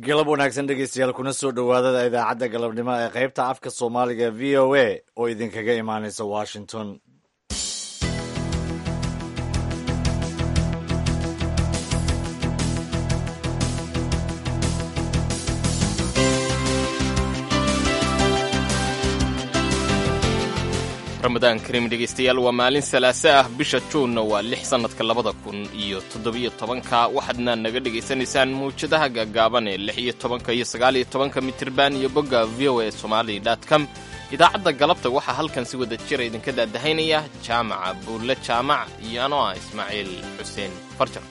galab wanaagsan dhegeystayaal kuna soo dhowaadada idaacadda galabnimo ee qaybta afka soomaaliga v o a oo idinkaga imaanaysa washington ramadaan kariim dhegaystayaal waa maalin salaase ah bisha juunna waa lix sannadka labada kun iyo toddobiyo tobanka waxaadna naga dhegaysanaysaan mawjadaha gaagaaban ee lix iyo tobanka iyo sagaal iyo tobanka mitirban iyo bogga v o a somali com idaacadda galabta waxaa halkan si wada jira idinka daadahaynaya jaamaca buulle jaamac iyo anoo ah ismaaciil xuseen farjar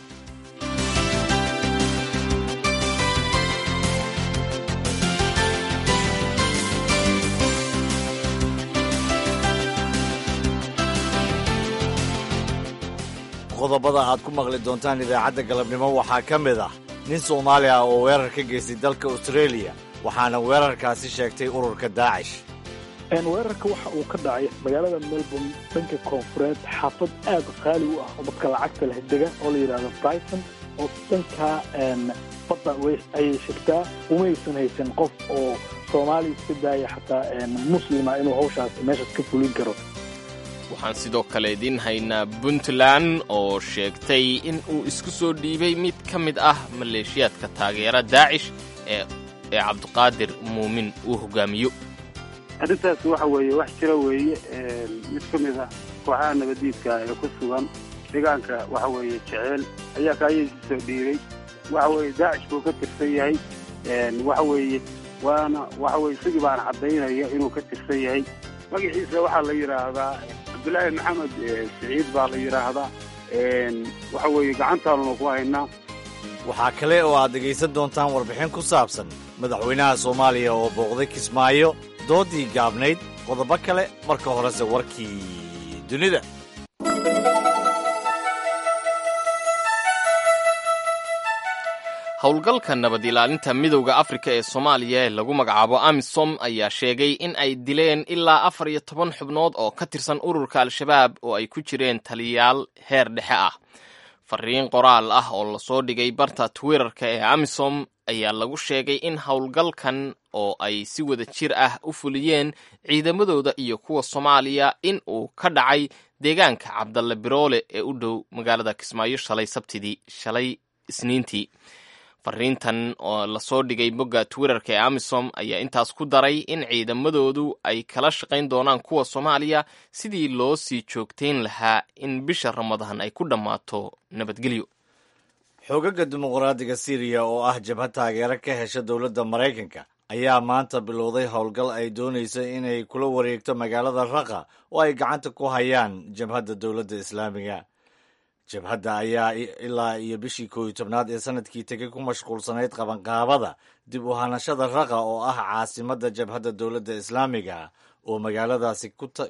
qodobada aad ku maqli doontaan idaacadda galabnimo waxaa ka mid ah nin soomaali ah oo weerar ka geystay dalka australia waxaana weerarkaasi sheegtay ururka daacish weerarka waxa uu ka dhacay magaalada melbourne dhanka koonfureed xaafad aad qaali u ah oo dadka lacagta leh dega oo la yidhahdo brighton oo dhankaa badda ayay shegtaa umaysan haysan qof oo soomaaliya iska daaya xataa muslima inuu hawshaas meeshaas ka fulin karo waxaan sidoo kale idiin haynaa puntland oo sheegtay in uu isku soo dhiibay mid ka mid ah maleeshiyaadka taageera daacish ee ee cabdiqaadir muumin uu hogaamiyo arrintaas waxa weeye wax jira weeye mid ka mid ah kooxaha nabadiidka ee ku sugan deegaanka waxa weeye jeceel ayaa kaayadiisa soo dhiibay waxa weeye daacish buu ka tirsan yahay waxa weeye waana waxa weye isagii baana caddaynaya inuu ka tirsan yahay magaciisa waxaa la yidhaahdaa cabdulaahi maxamed siciid baa la yidhaahdaa waxa weeye gacantaanuna ku haynaa waxaa kale oo aad dhegaysan doontaan warbixin ku saabsan madaxweynaha soomaaliya oo booqday kismaayo doodii gaabnayd qodobo kale marka horese warkii dunida howlgalka nabad ilaalinta midowda afrika ee soomaaliya ee lagu magacaabo amisom ayaa sheegay in ay dileen ilaa afar iyo toban xubnood oo ka tirsan ururka al-shabaab oo ay ku jireen taliyayaal heer dhexe ah fariin qoraal ah oo lasoo dhigay barta twitterka ee amisom ayaa lagu sheegay in howlgalkan oo ay si wada jir ah u fuliyeen ciidamadooda iyo kuwa soomaaliya in uu ka dhacay deegaanka cabdalle biroole ee u dhow magaalada kismaayo shalay sabtidii shalay isniintii fariintan oo lasoo dhigay bogga twitterka ee amisom ayaa intaas ku daray in ciidamadoodu ay kala shaqayn doonaan kuwa soomaaliya sidii loo sii joogtayn lahaa in bisha ramadaan ay ku dhammaato nabadgelyo xoogaga dimuqraadiga syriya oo ah jabhad taageero ka hesha dowladda maraykanka ayaa maanta bilowday howlgal ay doonayso inay kula wareegto magaalada raqa oo ay gacanta ku hayaan jabhadda dowladda islaamiga jabhadda ayaa ilaa iyo bishii koow iyo tobnaad ee sanadkii tegay ku mashquulsanayd qabanqaabada dib u hanashada raqa oo ah caasimadda jabhadda dowladda islaamiga oo magaaladaasi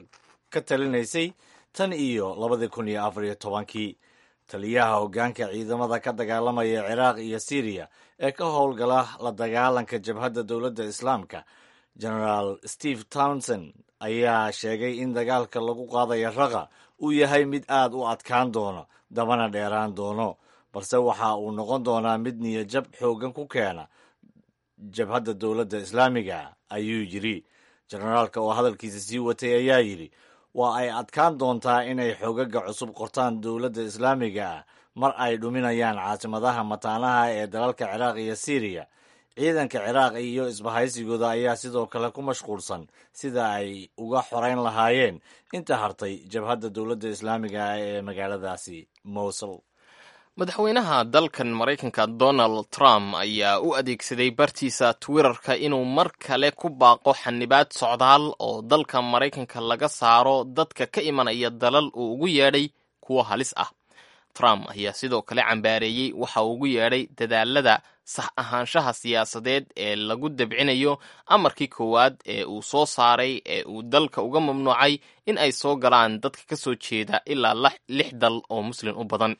ka talinaysay tan iyo labadii kun iyo afar iyo tobankii taliyaha hoggaanka ciidamada ka dagaalamaya ciraaq iyo syriya ee ka howlgala la dagaalanka jabhadda dowladda islaamka genaraal steve townsend ayaa sheegay in dagaalka lagu qaadaya raqa uu yahay mid aad u adkaan doono dabana dheeraan doono balse waxa uu noqon doonaa mid niyajab xooggan ku keena jabhadda dowladda islaamiga ayuu yidhi jenaraalka oo hadalkiisa sii watay ayaa yidhi waa ay adkaan doontaa inay xoogaga cusub qortaan dowladda islaamiga ah mar ay dhuminayaan caasimadaha mataanaha ee dalalka ciraaq iyo syriya ciidanka ciraaq iyo isbahaysigooda ayaa sidoo kale ku mashquulsan sida ay uga xorayn lahaayeen inta hartay jabhadda dowladda islaamiga ah ee magaaladaasi mowsul madaxweynaha dalkan maraykanka donald trump ayaa u adeegsaday bartiisa twitterka inuu mar kale ku baaqo xanibaad socdaal oo dalka maraykanka laga saaro dadka ka imanaya dalal uu ugu yeedhay kuwo halis ah trump ayaa sidoo kale cambaareeyey waxa uu ugu yeedhay dadaalada sax ahaanshaha siyaasadeed ee lagu dabcinayo amarkii koowaad ee uu soo saaray ee uu dalka uga mamnuucay in ay soo galaan dadka ka soo jeeda ilaa lix dal oo muslim u badan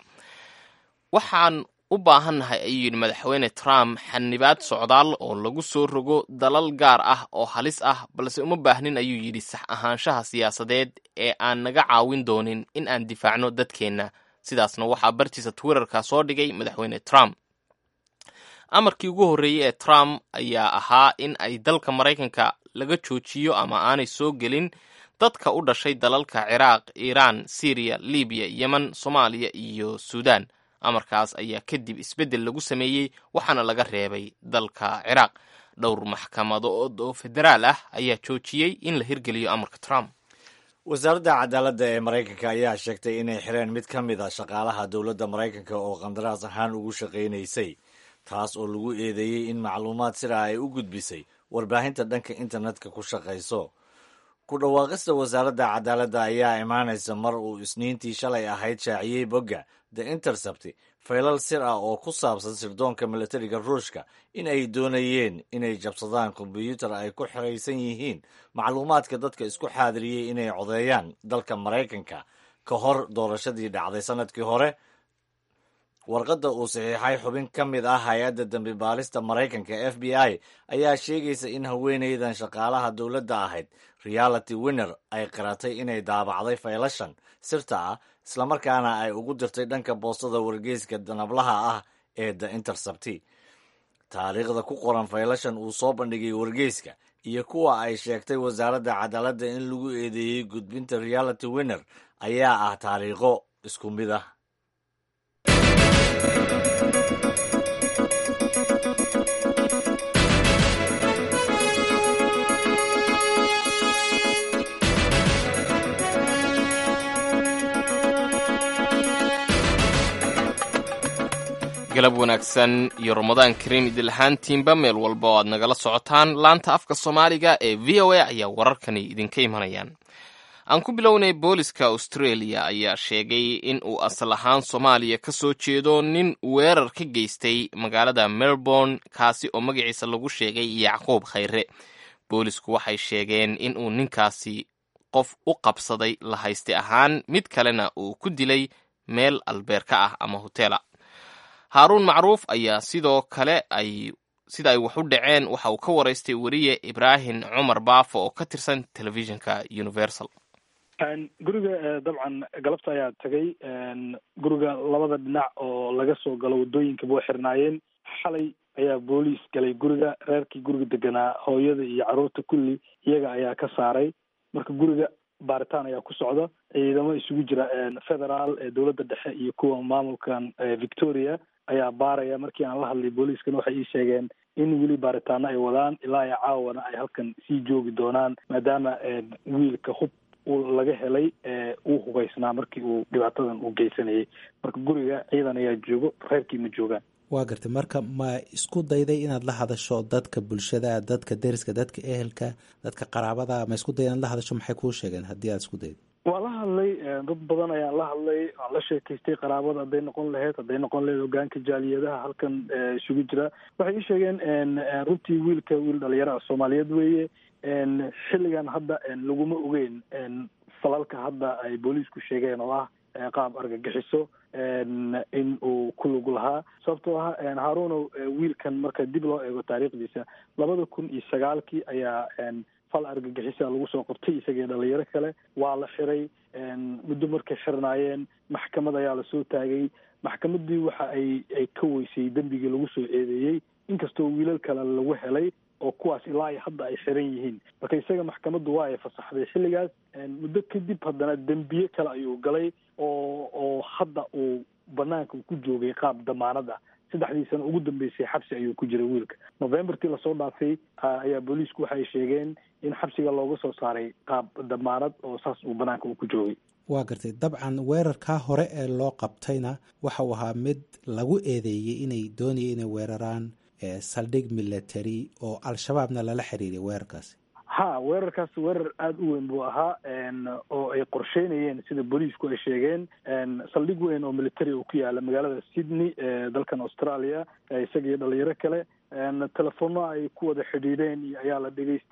waxaan u baahannahay ayuu yidhi madaxweyne trump xanibaad socdaal oo lagu soo rogo dalal gaar ah oo halis ah balse uma baahnin ayuu yidhi sax ahaanshaha siyaasadeed ee aan naga caawin doonin in aan difaacno dadkeenna sidaasna waxaa bartiisa twitterka soo dhigay madaxweyne trump amarkii ugu horreeyey ee trump ayaa ahaa in ay dalka maraykanka laga joojiyo ama aanay soo gelin dadka u dhashay dalalka ciraaq iiraan syriya libiya yemen soomaaliya iyo suudaan amarkaas ayaa kadib isbeddel lagu sameeyey waxaana laga reebay dalka ciraaq dhowr maxkamadood oo federaal ah ayaa joojiyey in la hirgeliyo amarka trump wasaaradda cadaaladda ee maraykanka ayaa sheegtay inay xireen mid ka mid a shaqaalaha dowladda maraykanka oo qandaraas ahaan ugu shaqaynaysay taas oo lagu eedeeyey in macluumaad sidaa ay u gudbisay warbaahinta dhanka internetka ku shaqayso ku dhawaaqista wasaaradda cadaaladda ayaa imaanaysa mar uu isniintii shalay ahayd shaaciyey bogga the intercept faylal sir ah oo ku saabsan sirdoonka milatariga ruushka in ay doonayeen inay jabsadaan kombyuutar ay ku xiraysan yihiin macluumaadka dadka isku xaadiriyey inay codeeyaan dalka maraykanka ka hor doorashadii dhacday sanadkii hore warqadda uu saxiixay xubin ka mid ah hay-adda dambi baalista maraykanka f b i ayaa sheegaysa in haweenaydan shaqaalaha dowladda ahayd reality winner ay qiratay inay daabacday faylashan sirta ah islamarkaana ay ugu dirtay dhanka boostada wargeyska danablaha ah ee the intercepti taariikhda ku qoran faylashan uu soo bandhigay wargeyska iyo kuwa ay sheegtay wasaaradda cadaaladda in lagu eedeeyey gudbinta reality winner ayaa ah taariikho isku mid ah galab wanaagsan iyo ramadaan kariim idil ahaantiinba meel walba oo aad nagala socotaan laanta afka soomaaliga ee v o a ayaa wararkani idinka imanayaan aan ku bilownay booliska australia ayaa sheegay in uu asal ahaan soomaaliya ka soo jeedo nin weerar ka geystay magaalada melbourne kaasi oo magaciisa lagu sheegay yacquub khayre boolisku waxay sheegeen in uu ninkaasi qof u qabsaday la hayste ahaan mid kalena uu ku dilay meel albeerka ah ama hotela haaruun macruuf ayaa sidoo kale ay sida ay wax u dhaceen waxa uu ka waraystay weriye ibraahim cumar baafo oo ka tirsan telefishinka universal guriga dabcan galabta ayaa tagay guriga labada dhinac oo laga soo galo waddooyinkaba way xirnaayeen xalay ayaa booliis galay guriga reerkii guriga deganaa hooyada iyo carruurta kulli iyaga ayaa ka saaray marka guriga baaritaan ayaa ku socda ciidamo isugu jira federaal ee dowladda dhexe iyo kuwa maamulkan victoria ayaa baaraya markii aan la hadlay booliiskana waxay ii sheegeen in weli baaritaano ay wadaan ilaa iyo caawana ay halkan sii joogi doonaan maadaama wiilka hub uu laga helay uu hubaysnaa markii uu dhibaatadan uu geysanayay marka guriga ciidan ayaa joogo reerkii ma joogaan waa gartay marka ma isku dayday inaad la hadasho dadka bulshada dadka deriska dadka ehelka dadka qaraabada ma isku dayday inaad la hadasho maxay kuu sheegeen haddii aad isku daydo waa la hadlay dad badan ayaan la hadlay waan la sheekaystay qaraabada hadday noqon lahayd hadday noqon lahayd hogaanka jaaliyadaha halkan isugu jira waxay ii sheegeen runtii wiilka wiil dhalinyaro ah soomaaliyeed weeye xilligan hadda laguma ogeyn falalka hadda ay booliisku sheegeen oo ah qaab argagixiso in uu ku lug lahaa sababtoo ah haaruunow wiilkan marka dib loo eego taariikhdiisa labada kun iyo sagaalkii ayaa fal argagixisa lagu soo qabtay isagii dhalinyaro kale waa la xiray muddo markay xirnaayeen maxkamad ayaa lasoo taagay maxkamaddii waxa ay ay ka weysay dembigii lagu soo eedeeyey inkastoo wiilal kale lagu helay oo kuwaas ilaa iyo hadda ay xiran yihiin marka isaga maxkamaddu waa ay fasaxday xilligaas muddo kadib haddana dembiye kale ayuu galay oo oo hadda uu banaanka ku joogay qaab damaanad ah saddexdii sano ugu dambeysay xabsi ayuu ku jiray wiilka novembertii lasoo dhaafay ayaa booliisku waxay sheegeen in xabsiga looga soo saaray qaab damaanad oo saas uu banaanka uu ku joogay waa gartay dabcan weerarkaa hore ee loo qabtayna waxa uu ahaa mid lagu eedeeyey inay doonaya inay weeraraan saldhig military oo al-shabaabna lala xiriiray weerarkaasi ha weerarkaas weerar aada u weyn buu ahaa oo ay qorsheynayeen sida booliisku ay sheegeen saldhig weyn oo military oo ku yaala magaalada sydney dalkan australia isagiyo dhalinyaro kale telefono ay ku wada xidhiidheen ayaa la dhegaystay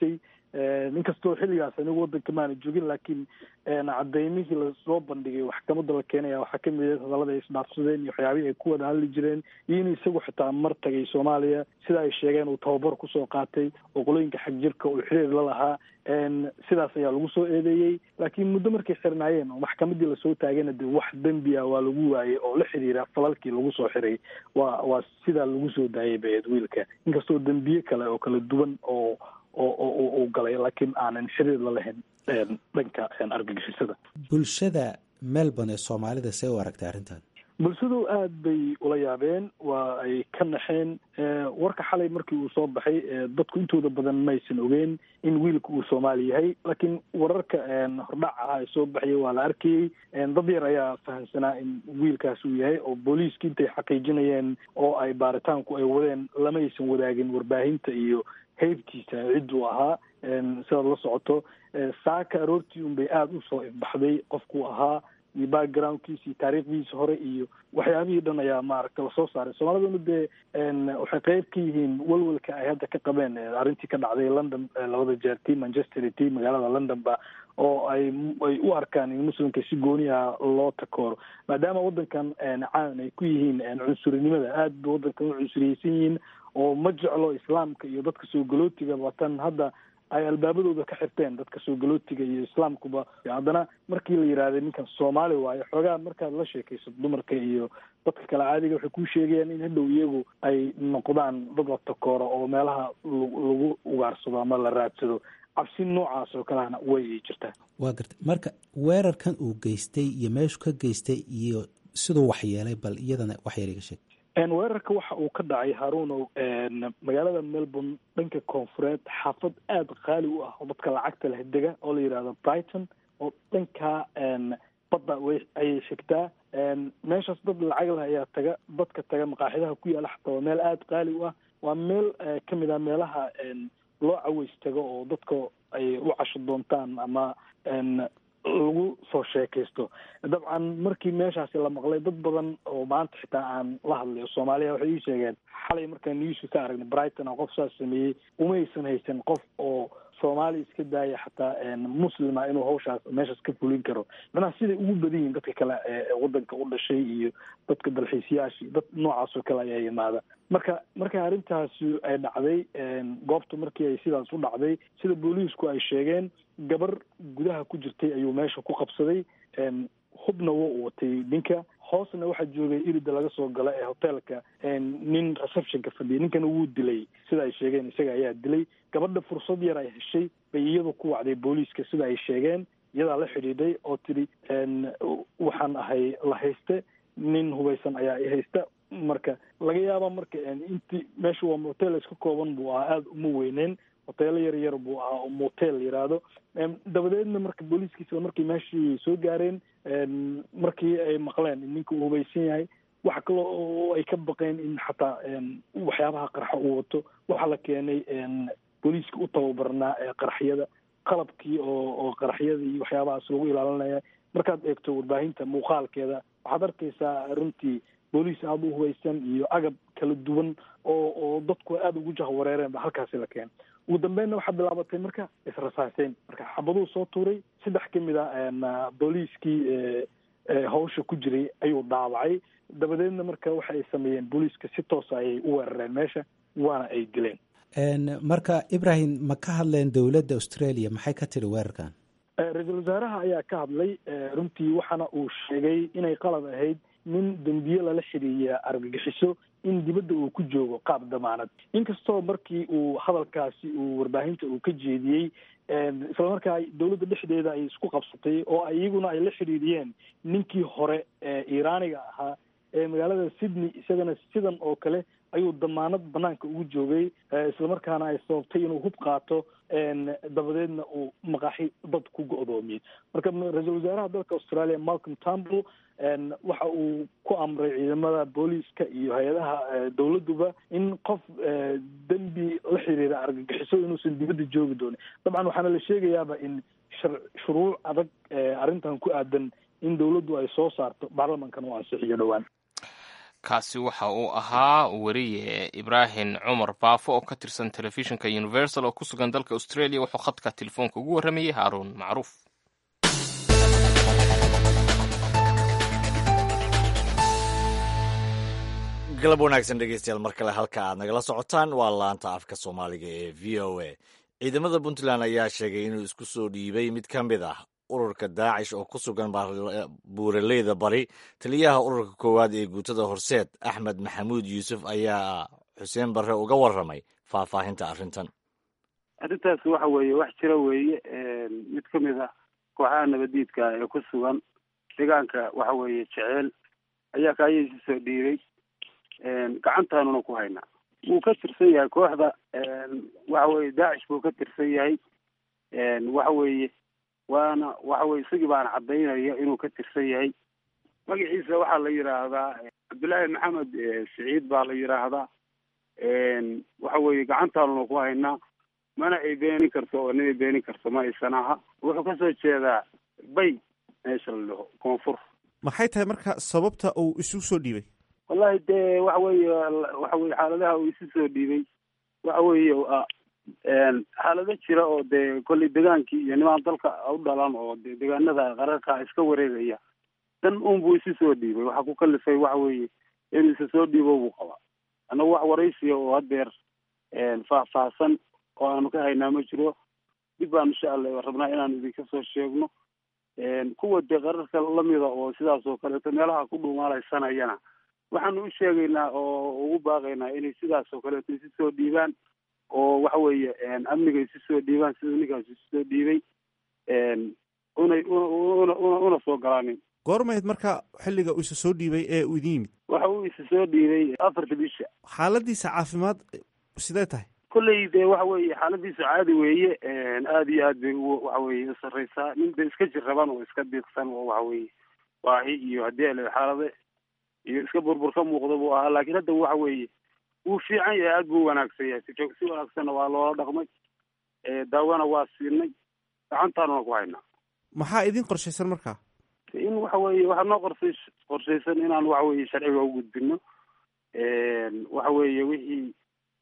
inkastoo xilligaas anigu waddanka maana joogin laakiin cadaymihii lasoo bandhigay maxkamadda la keenaya waxaa kamid ah hadallada ay isdhaafsadeen iyo waxyaabihii ay ku wada hadli jireen iyo in isagu xitaa mar tagay soomaaliya sida ay sheegeen uu tababar kusoo qaatay oo qolooyinka xag jirka uu xiriir la lahaa sidaas ayaa lagu soo eedeeyey laakiin muddo markay xirnaayeen oo maxkamadii lasoo taagayna de wax dembi ah waa lagu waayey oo la xiriira falalkii lagu soo xiray waa waa sidaa lagu soo daayay baeed wiilka inkastoo dembiye kale oo kala duwan oo oo uu galay laakiin aanan xiriir la lahayn dhanka argagixisada bulshada melbourne ee soomaalida see u aragtay arrintan bulshadu aad bay ula yaabeen waa ay ka naxeen warka xalay markii uu soo baxay dadku intooda badan maysan ogeen in wiilka uu soomaali yahay laakiin wararka hordhac ah ee soo baxayay waa la arkayey dad yar ayaa fahamsanaa in wiilkaas uu yahay oo booliiska intay xaqiijinayeen oo ay baaritaanku ay wadeen lama aysan wadaagin warbaahinta iyo heybtiisa cidduu ahaa sidaad la socoto saaka aroortii un bay aada usoo ifbaxday qofkuu ahaa iyo backgroundkiisa iyo taariikhdiisa hore iyo waxyaabihii dhan ayaa maaragta lasoo saaray soomaaliduna dee waxay qeyb ka yihiin walwalka ay hadda ka qabeen arrintii ka dhacday london labada jeer tii manchester iyo tii magaalada london ba oo ay ay u arkaan in muslimka si gooni ah loo takooro maadaama waddankan caan ay ku yihiin cunsurinimada aad ba waddankan u cunsuriyeysan yihiin oo ma jeclo islaamka iyo dadka soo galootiga watan hadda ay albaabadooda ka xirteen dadka soo galootiga iyo islaamkuba haddana markii la yidhaahday ninkan soomaali waayo xoogaa markaad la sheekayso dumarka iyo dadka kale caadiga waxay kuu sheegayaan in hadhow iyagu ay noqdaan dad la takooro oo meelaha lagu ugaarsado ama la raadsado cabsi noocaas oo kalena way ay jirtaa waa garta marka weerarkan uu geystay iyo meeshu ka geystay iyo siduu waxyeelay bal iyadana waxyeel iga sheeg weerarka waxa uu ka dhacay haruunow magaalada melbourne dhanka koonfureed xaafad aada qaali u ah oo dadka lacagta leh dega oo la yidhahdo brighton oo dhankaa badda way ayay shegtaa meeshaas dad lacag leh ayaa taga dadka taga maqaaxidaha ku yaala xataa waa meel aada qaali u ah waa meel kamid ah meelaha loo caweys tago oo dadka ay u casho doontaan ama lagu soo sheekaysto dabcan markii meeshaasi la maqlay dad badan oo maanta xitaa aan la hadlay oo soomaaliya waxay ii sheegeen xalay markaan newska ka aragnay brighton oo qof saas sameeyey umaysan haysan qof oo soomaali iska daaya xataa muslima inuu hawshaas meeshaas ka fulin karo macnaha siday ugu badan yihin dadka kale ee waddanka u dhashay iyo dadka dalxiisayaashii dad noocaas oo kale ayaa yimaada marka marka arrintaasi ay dhacday goobta markii ay sidaas u dhacday sida booliisku ay sheegeen gabar gudaha ku jirtay ayuu meesha ku qabsaday hubna waa u watay ninka hoosna waxaa joogay irida laga soo gala ee hoteelka nin receptionka fadhiyay ninkana wuu dilay sida ay sheegeen isaga ayaa dilay gabadha fursad yar ay heshay bay iyadu ku wacday booliiska sida ay sheegeen iyadaa la xidhiidhay oo tidhi waxaan ahay la hayste nin hubaysan ayaa i haysta marka laga yaaba marka inti meesha waa motel iska kooban buu ahaa aada uma weyneen hoteelo yar yar buu ahaa oo motel yiraahdo dabadeedna marka booliiskiisa markii meeshii soo gaareen markii ay maqleen in ninka uu hubaysan yahay waxa kale oo ay ka baqeen in xataa waxyaabaha qarxa uu wato waxaa la keenay booliiska u tababarnaa ee qaraxyada qalabkii oo oo qaraxyada iyo waxyaabahaas lagu ilaalinaya markaad eegto warbaahinta muuqaalkeeda waxaad arkaysaa runtii booliis aada u hubaysan iyo agab kala duwan oo oo dadku aada ugu jahwareereen ba halkaasi la keenay ugu dambeynna waxaa bilaabatay marka israsaaseyn marka xabaduu soo tuuray saddex ka mid a booliiskii hawsha ku jiray ayuu dhaawacay dabadeedna marka waxa ay sameeyeen booliiska si toosa ayay u weerareen meesha waana ay dileen marka ibrahim ma ka hadleen dowladda australia maxay ka tiri weerarkan ra-iisul wasaaraha ayaa ka hadlay runtii waxaana uu sheegay inay qalad ahayd nin dembiye lala xiriiriya argagixiso in dibadda uu ku joogo qaab damaanad inkastoo markii uu hadalkaasi uu warbaahinta uu ka jeediyey islamarkaa dowladda dhexdeeda ay isku qabsatay oo iyaguna ay la xiriiriyeen ninkii hore ee iiraaniga ahaa ee magaalada sydney isagana sidan oo kale ayuu damaanad banaanka ugu joogay islamarkaana ay sababtay inuu hub qaato dabadeedna uu maqaaxi dad ku go-doomiyey marka ra-iisul wasaaraha dalka australia malcolm tambl waxa uu ku amray ciidamada booliiska iyo hay-adaha dowladduba in qof dembi la xiriira argagixiso inuusan dibadda joogi doonin dabcan waxaana la sheegayaaba in shuruuc adag arrintan ku aadan in dowladdu ay soo saarto baarlamankana u ansixiyo dhowaan kaasi waxa uu ahaa weriye ibraahim cumar baafo oo ka tirsan telefishinka universal oo ku sugan dalka australia wuxuu khadka telefoonka ugu warramayey haaruun macruuf galab wanaagsan dhegeystayaal mar kale halka aad nagala socotaan waa laanta afka soomaaliga ee v o a ciidamada puntland ayaa sheegay inuu isku soo dhiibay mid ka mid ah ururka daacish oo ku sugan buuraleyda bari taliyaha ururka koowaad ee guutada horseed axmed maxamuud yuusuf ayaa xuseen barre uga warramay faahfaahinta arrintan arrintaas waxa weeye wax jira weeye mid ka mid ah kooxaha nabadiidka ee ku sugan deegaanka waxa weeye jeceel ayaa kaayaysi soo dhiiray gacantaanuna ku haynaa wuu ka tirsan yahay kooxda waxa weye daacish buu ka tirsan yahay waxa weeye waana waxa weye isagii baana caddaynaya inuu ka tirsan yahay magaciisa waxaa la yidhaahdaa cabdullaahi maxamed siciid baa la yidhaahdaa waxa weeye gacantaanuna ku haynaa mana ay beenin karto oo ninay beenin karto ma aysan aha wuxuu kasoo jeedaa bay meesha la dhaho koonfur maxay tahay marka sababta uu isu soo dhiibay wallahi dee waxa weeye waxa weye xaaladaha uu isu soo dhiibay waxa weeye xaalado jira oo dee kolley degaankii iyo nimaan dalka u dhalan oo de deegaanada qararka iska wareegaya dan un buu isu soo dhiibay waxaa ku kalifay waxa weeye inuu isa soo dhiibo buu qabaa annagu wax waraysiya oo hadeer faahfaahsan oo aanu ka haynaa ma jiro dib baan insha allah rabnaa inaanu idinka soo sheegno kuwa dee qararka lamida oo sidaas oo kaleeto meelaha ku dhuumaalaysanayana waxaanu u sheegaynaa oo ugu baaqaynaa inay sidaas oo kaleeto isu soo dhiibaan oo waxa weeye amniga isu soo dhiibaan siduu ninkaas isu soo dhiibay unay una una soo galaanin goormayd marka xilliga uu isa soo dhiibay ee uu idin yimid waxa uu isa soo dhiibay afarta bisha xaaladiisa caafimaad sidee tahay kolley dee waxa weeye xaaladiisu caadi weeye aada iyo aad bay u waxa weye usarreysaa nin da iska jirraban oo iska diiqsan oo waxa weeye baahi iyo haddii ale xaalade iyo iska burbur ka muuqda buu ahaa laakiin hadda waxa weeye wuu fiican yahay aada buu wanaagsan yahay si joog si wanaagsanna waa loola dhaqmay daawana waa siinay gacantaanuna ku haynaa maxaa idin qorshaysan markaa in waxa weeye waxaa noo qorsay qorshaysan inaan waxa weeye sharciga u gudbino waxa weeye wixii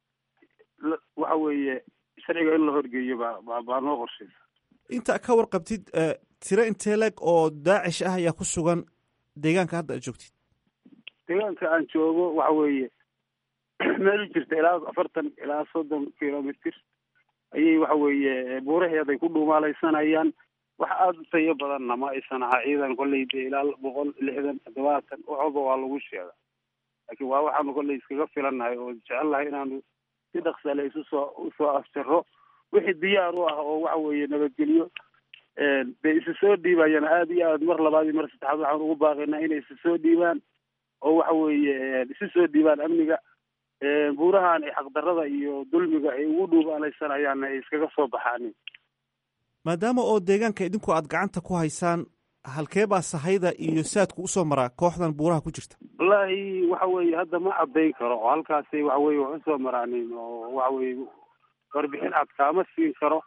waxa weeye sharciga in la horgeeyo baa ba baa noo qorshaysa inta ka warqabtid tiro intee leg oo daacish ah ayaa ku sugan deegaanka hadda aad joogtid deegaanka aan joogo waxa weeye meel u jirta ilaa afartan ilaa soddon kilomitr ayay waxa weeye buuraheeday ku dhuumaalaysanayaan wax aada u tayo badanna ma aysan ahaa ciidan kolley dee ilaa boqol lixdan toddobaatan waxooba waa lagu sheega laakiin waa waxaanu kolley iskaga filannahay oo jecelnahay inaanu si dhaksale isu soo usoo afjaro wixii diyaar u ah oo waxa weeye nabadgelyo dee isu soo dhiibayana aada iyo aad mar labaad iyo mar saddexaad waxaan ugu baaqaynaa inay isu soo dhiibaan oo waxa weeye isu soo dhiibaan amniga buurahan ay xaqdarada iyo dulmiga ay ugu dhuubaalaysanayaanna ay iskaga soo baxaanin maadaama oo deegaanka idinku aad gacanta ku haysaan halkee baa sahayda iyo saadku usoo maraa kooxdan buuraha ku jirta wallaahi waxa weeye hadda ma caddayn karo oo halkaasay waxa weye wax usoo maraanin oo waxa weye warbixin cad kaama siin karo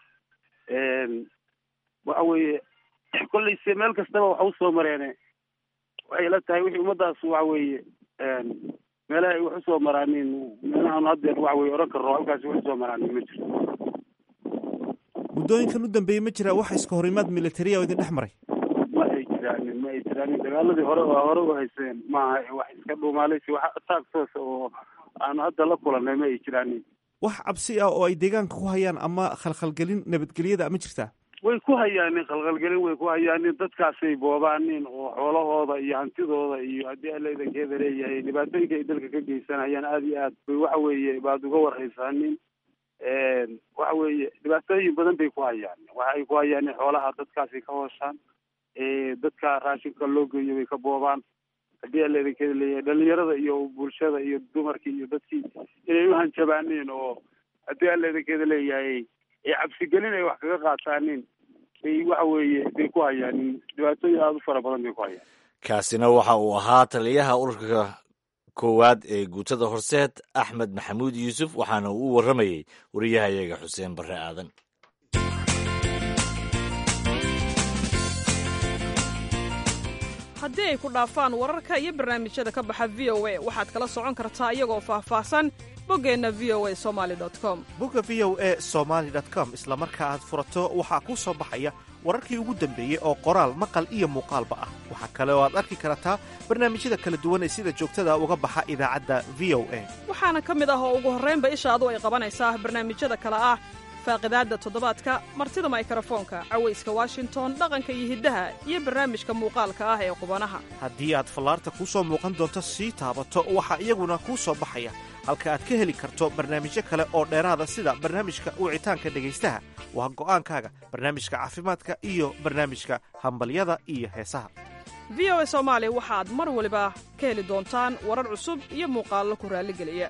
waxa weeye kolley se meel kastaba waxa usoo mareene waxay la tahay wixii ummadaas waxa weeye meelaha ay wax usoo maraanin meelahan haddeer waxa weye odhan karno halkaasi wax usoo maraanin ma jirto muddooyinkan u dambeeyey ma jira wax iska horimaad militariya oo idin dhex maray ma ay jiraanin ma ay jiraanin dagaaladii hore oo hore u hayseen maaha wax iska dhuumaalaysi wax ataag toosa oo aanu hadda la kulannay ma ay jiraanin wax cabsi ah oo ay deegaanka ku hayaan ama khalkhalgelin nabadgelyada ma jirtaa way ku hayaanin khalkhalgelin way ku hayaanin dadkaasay boobaanin oo xoolahooda iyo hantidooda iyo haddii alla idankeeda leeyahay dhibaatooyinka ay dalka ka geysanayaan aada iyo aad bay waxa weeye baad uga warhaysaanin waxa weeye dhibaatooyin badan bay ku hayaan waxa ay ku hayaanin xoolaha dadkaasay ka hooshaan dadka raashinka loo geeyo bay ka boobaan haddii alla idankeeda leeyahay dhalinyarada iyo bulshada iyo dumarkii iyo dadkii inay u hanjabaaniin oo haddii alla idankeeda leeyahay ee cabsigelin ay wax kaga qaataanin bay waxa weeye bay ku hayaanin dhibaatooyin aada u fara badan bay ku hayaan kaasina waxa uu ahaa taliyaha ururka koowaad ee guutada horseed axmed maxamuud yuusuf waxaana uu u warramayey wariyahayaga xuseen barre aadan haddii ay ku dhaafaan wararka iyo barnaamijyada ka baxa v o a waxaad kala socon kartaa iyagoo faahfaahsan boggeenna v o a somali com bogga v o e somaali com isla marka aad furato waxaa kuu soo baxaya wararkii ugu dambeeyey oo qoraal maqal iyo muuqaalba ah waxaa kale oo aad arki kartaa barnaamijyada kala duwan ee sida joogtada uga baxa idaacadda v o a waxaana ka mid ah oo ugu horraynba ishaadu ay qabanaysaa barnaamijyada kale ah faaqidaadda toddobaadka martida maykrofoonka cawayska washington dhaqanka iyo hiddaha iyo barnaamijka muuqaalka ah ee qubanaha haddii aad fallaarta kuu soo muuqan doonto sii taabato waxaa iyaguna kuu soo baxaya halka aad ka heli karto barnaamijyo kale oo dheeraada sida barnaamijka wicitaanka dhegaystaha waa go'aankaaga barnaamijka caafimaadka iyo barnaamijka hambalyada iyo heesaha v o a soomaali waxaad mar waliba ka heli doontaan warar cusub iyo muuqaallo ku raalligeliya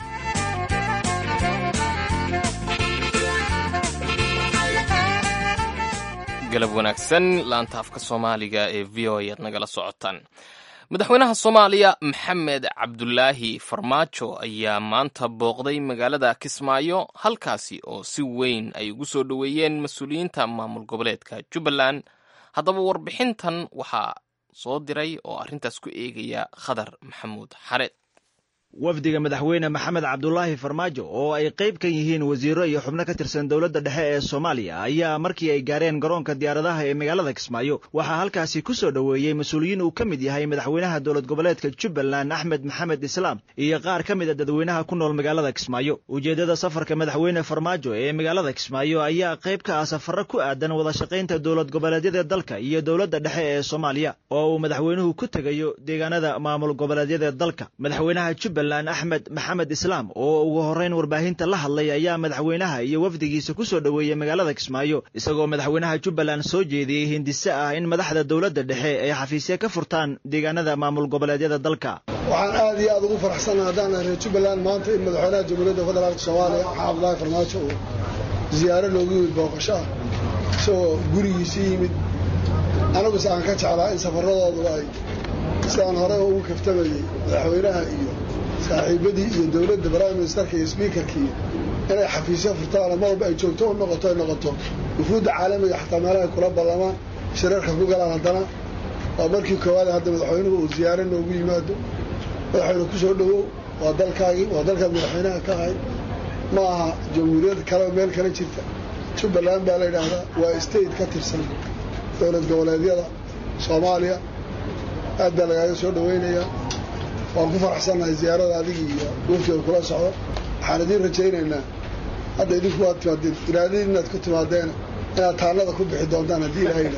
galab wanaagsan laanta afka soomaaliga ee v o ayaad nagala socotaan madaxweynaha soomaaliya maxamed cabdulaahi farmaajo ayaa maanta booqday magaalada kismaayo halkaasi oo si weyn ay ugu soo dhoweeyeen mas-uuliyiinta maamul goboleedka jubbaland haddaba warbixintan waxaa soo diray oo arrintaas ku eegaya khadar maxamuud xareed wafdiga madaxweyne maxamed cabdulaahi farmaajo oo ay qayb ka yihiin wasiiro iyo xubno ka tirsan dowladda dhexe ee soomaaliya ayaa markii ay gaareen garoonka diyaaradaha ee magaalada kismaayo waxaa halkaasi ku soo dhoweeyey mas-uuliyiin uu ka mid yahay madaxweynaha dowlad goboleedka jubbaland axmed maxamed islaam iyo qaar ka mid a dadweynaha ku nool magaalada kismaayo ujeeddada safarka madaxweyne farmaajo ee magaalada kismaayo ayaa qayb ka ah safarro ku aadan wada shaqaynta dowlad goboleedyada dalka iyo dowladda dhexe ee soomaaliya oo uu madaxweynuhu ku tegayo deegaanada maamul goboleedyada dalka madaxweynaha jubbaland axmed maxamed islaam oo ugu horrayn warbaahinta la hadlay ayaa madaxweynaha iyo wafdigiisa ku soo dhoweeyey magaalada kismaayo isagoo madaxweynaha jubbaland soo jeediyey hindise ah in madaxda dowladda dhexe ay xafiisya ka furtaan deegaanada maamul goboleedyada dalka waxaan aad iyo aad ugu faraxsannaha haddaan reer jubbaland maanta in madaxweynaha jamhuuriyadda federaalka soomaaliya maxamed cabdulaahi farmaajo uu ziyaaro noogu yimid booqasho ah isagoo gurigiisii yimid aniguse aan ka jeclaa in safaradoodu ay sidaan horey ugu kaftamayey madaxweynaha iyo saaxiibadii iyo dowladda prime ministerka iyo sbiikarkii inay xafiisyo furtaan mar walba ay joogto u noqoto ay noqoto wufuudda caalamiga xataa meelaha ay kula ballamaan shirarka ku galaan haddana waa markii koowaad hadda madaxweynuhu uu ziyaaro noogu yimaado madaxweyne ku soo dhowow waa dalkaagii waa dalkaad madaxweynaha ka ahayd ma aha jamhuuriyad kale meel kale jirta jubbaland baa la yidhaahdaa waa state ka tirsan dowlad goboleedyada soomaaliya aad baa lagaaga soo dhoweynayaa waan ku faraxsannahay ziyaarada adigii iyo waftiga kula socdo waxaan idiin rajaynaynaa hadda idinku waad timaadeen iraadadii inaad ku timaadeen inaad taallada ku bixi doontaan haddii ilahayna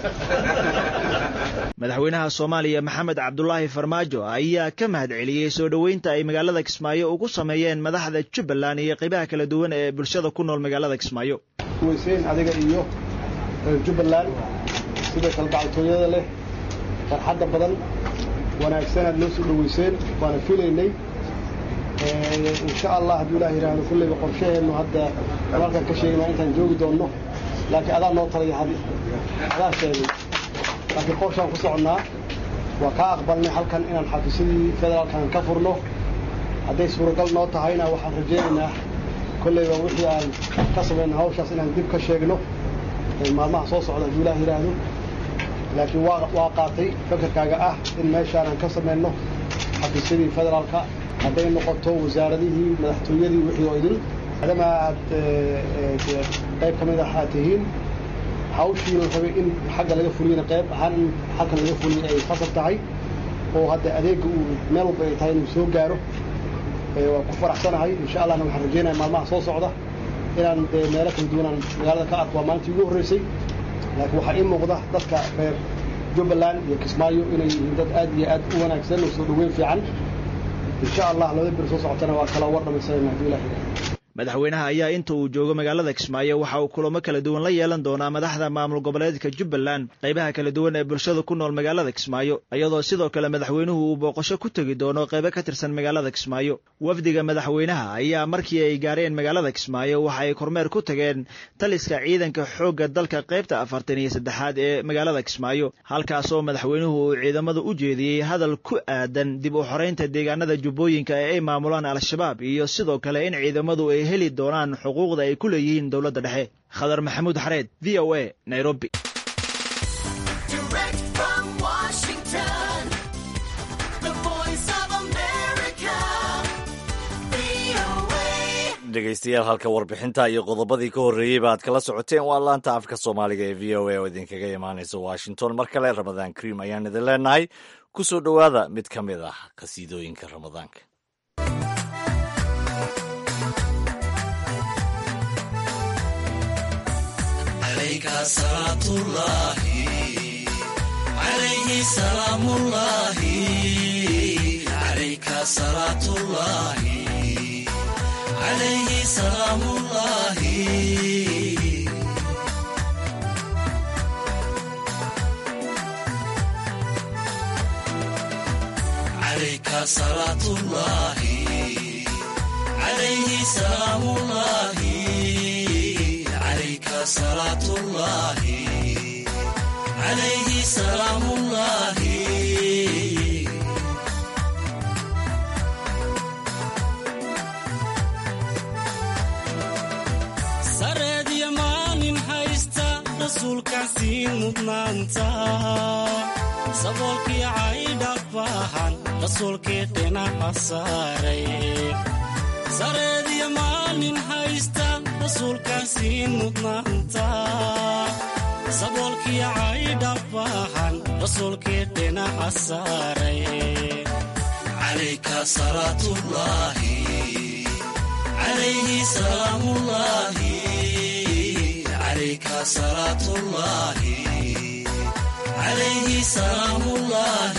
madaxweynaha soomaaliya maxamed cabdulaahi farmaajo ayaa ka mahad celiyey soo dhoweynta ay magaalada kismaayo ugu sameeyeen madaxda jubbaland iyo qaybaha kala duwan ee bulshada ku nool magaalada kismaayo weyseen adiga iyo reer jubbaland sida kalgacaltooyada leh farxadda badan wanaagsan noo soo dhoweyseen waana filaynay insha allah hadduu ilaah yidhaahdo kulleyba qorshaheennu hadda halkan ka sheegnaa intaan joogi doonno laakiin adaa noo talaya hadi adaa sheegay laakiin qorshaan ku soconnaa waa kaa aqbalnay halkan inaan xafiisyadii federaalkan ka furno hadday suuragal noo tahayna waxaan rajaynaynaa kolleyba wixii aan ka samayna hawshaas inaan dib ka sheegno maalmaha soo socda hadduu ilaah yidhaahdo laakiin waa qaatay fakarkaaga ah in meeshaanan ka samayno xafiisyadii federaalka hadday noqoto wasaaradihii madaxtooyadii wixii oo idin maadaama aad qayb ka mid ah aad tihiin hawshii la rabay in xagga laga fuliyana qayb ahaan in halkan laga fuliyay ay khasab tahay oo hadda adeegga uu meel walba ay tahay inuu soo gaaro waan ku faraxsanahay insha allahna waxaan rajaynaya maalmaha soo socda inaan dee meelo kala duwanaan magaalada ka arko waa maalintii ugu horreysay laakiin waxaa ii muuqda dadka reer jubbaland iyo kismaayo inay yihiin dad aad iyo aad u wanaagsan oo soo dhoweyn fiican insha allah labada bir soo socotana waa kala war dhamaysanayna hadduu ilah yidhaahdo madaxweynaha ayaa inta uu joogo magaalada kismaayo waxa uu kulamo kala duwan la yeelan doonaa madaxda maamul goboleedka jubbaland qaybaha kala duwan ee bulshada ku nool magaalada kismaayo iyadoo sidoo kale madaxweynuhu uu booqasho ku tegi doono qaybo ka tirsan magaalada kismaayo wafdiga madaxweynaha ayaa markii ay gaareen magaalada kismaayo waxa ay kormeer ku tageen taliska ciidanka xoogga dalka qaybta afartan iyo saddexaad ee magaalada kismaayo halkaasoo madaxweynuhu uu ciidamada u jeediyey hadal ku aadan dib u xoreynta deegaanada jubbooyinka ee ay maamulaan al-shabaab iyo sidoo kale in ciidamadu ay heli doonaan xuquuqda ay ku leeyihiin dowladda dhexe khadar maxamuud xareed v o a nairobi dhegeystayaal halka warbixinta iyo qodobadii ka horreeyeyba aad kala socoteen waa laanta afka soomaaliga ee v o a oo idinkaga imaanaysa washington mar kale ramadaan kariim ayaan idin leenahay ku soo dhowaada mid ka mid ah qhasiidooyinka ramadaanka عليه سلام الله عليك صلاة الله عليه سلام الله عليك صلاة الله عليه سلام الله sareediya maalin haysta rasuulkaasii mudnaanta saboolkii caydha baahan rasuulkii dhinaca saaray sareediya maalin haysta rasuulkaasii mudnaanta saboolkii caydha baahan rasuulkii dhinaca saaray calayka salaatullaahi عليه سلام الله عليك صلاة الله عليه سلام الله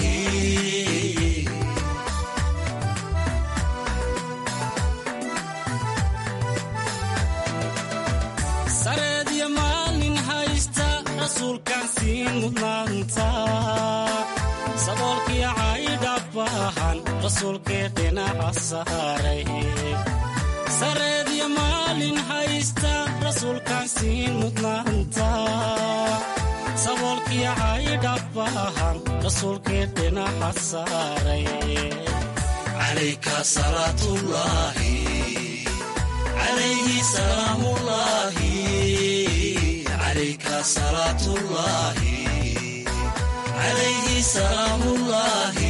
sareedya maalin haysta rasuulkaasii mudnaanta saboolkii caydha baahan rasuulkii dhinaca saaray sareedya maalin haysta rasuulkaasii mudnaanta saboolkii caydha baahan rasuulkii dhinaca saaray calayka salaatullaahi calayhi salaamullaahi calayka salaatullaahi calayhi salaamullaahi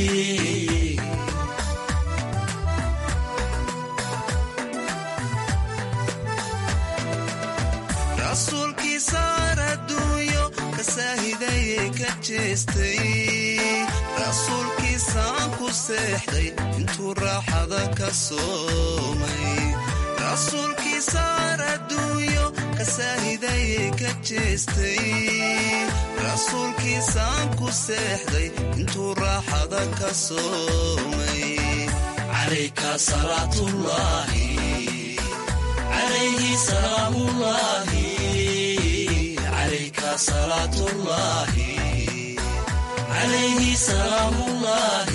rasuulkii saar adduunyo ka saahidayey ka jeestay rasuulkii saan ku seexday intuu raaxada ka soomay rasuulkii saar adduunyo ka saahidayey ka jeestay rasuulkii saan ku seexday intuu raaxada ka soomay calayka salaatullaahi عليه سلام الله عليك صلاة الله عليه سلام الله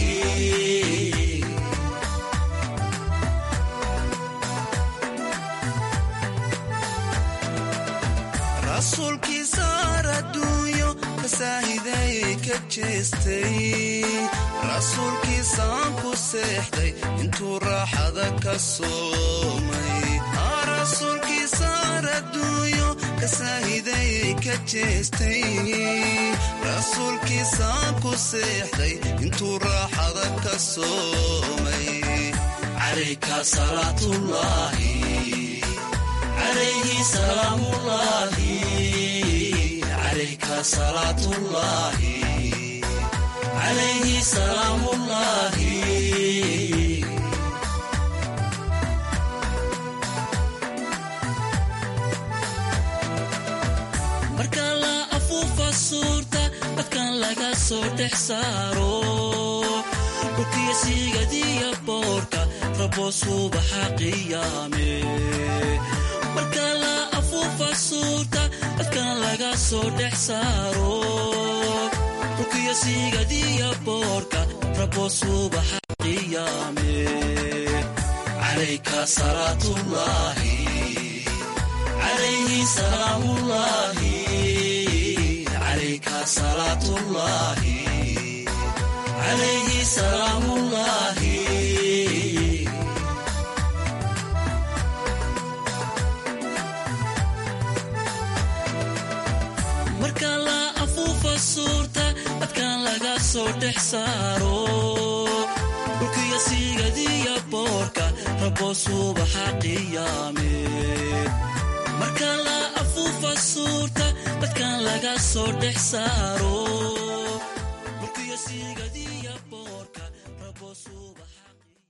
rasuulkii saar adduunyo ka saahidayey ka jeestay rasuulkii saan ku seexday intuu raaxada ka soomay rasuulkii saar adduunyo ka saahidayey ka jeestay rasuulkii saan ku seexday intuu raaxada ka soomay calayka salaatullaahi calayhi salaamullaahi calayka salaatullaahi calayhi salaamullaahi marka la afuufa suurta dadkan laga soo dhex saaro dhulkiyo siigadiya boorka rabo subaxa qiyaame marka la afuufa suurta dadkan laga soo dhex saaro dhulkiyo siigadiya boorka rabo subaxa qiyaame calayka salaatullaahi عليه سلام الله عليك صلاة الله عليه سلام الله marka la afuufa suurta dadkan laga soo dhex saaro dhulkiyo siigadiya boorka rabo subaxa qiyaame marka la afuufa suurta dadkan laga soo dhex saaro burkiyo siigadiya boorka rabo subaxa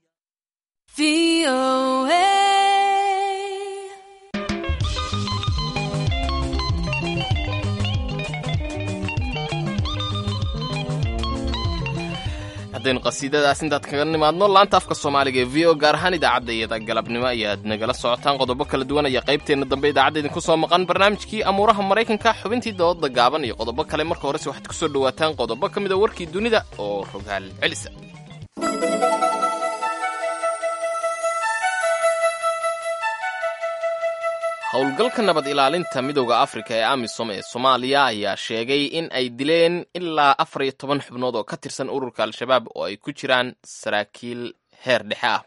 haddaynu qasiidadaas intaad kaga nimaadno laanta afka soomaaliga ee v o gaar ahaan idaacadda iyada galabnimo ayaad nagala socotaan qodobo kala duwan ayaa qaybteenna dambe idaacadda idinku soo maqan barnaamijkii amuuraha maraykanka xubintii dooda gaaban iyo qodobo kale marka horese waxaad ku soo dhowaataan qodobo ka mid a warkii dunida oo rogaal celisa howlgalka nabad ilaalinta midooda afrika ee amisom ee soomaaliya ayaa sheegay in ay dileen ilaa afar iyo toban xubnood oo ka tirsan ururka al-shabaab oo ay ku jiraan saraakiil heer dhexe ah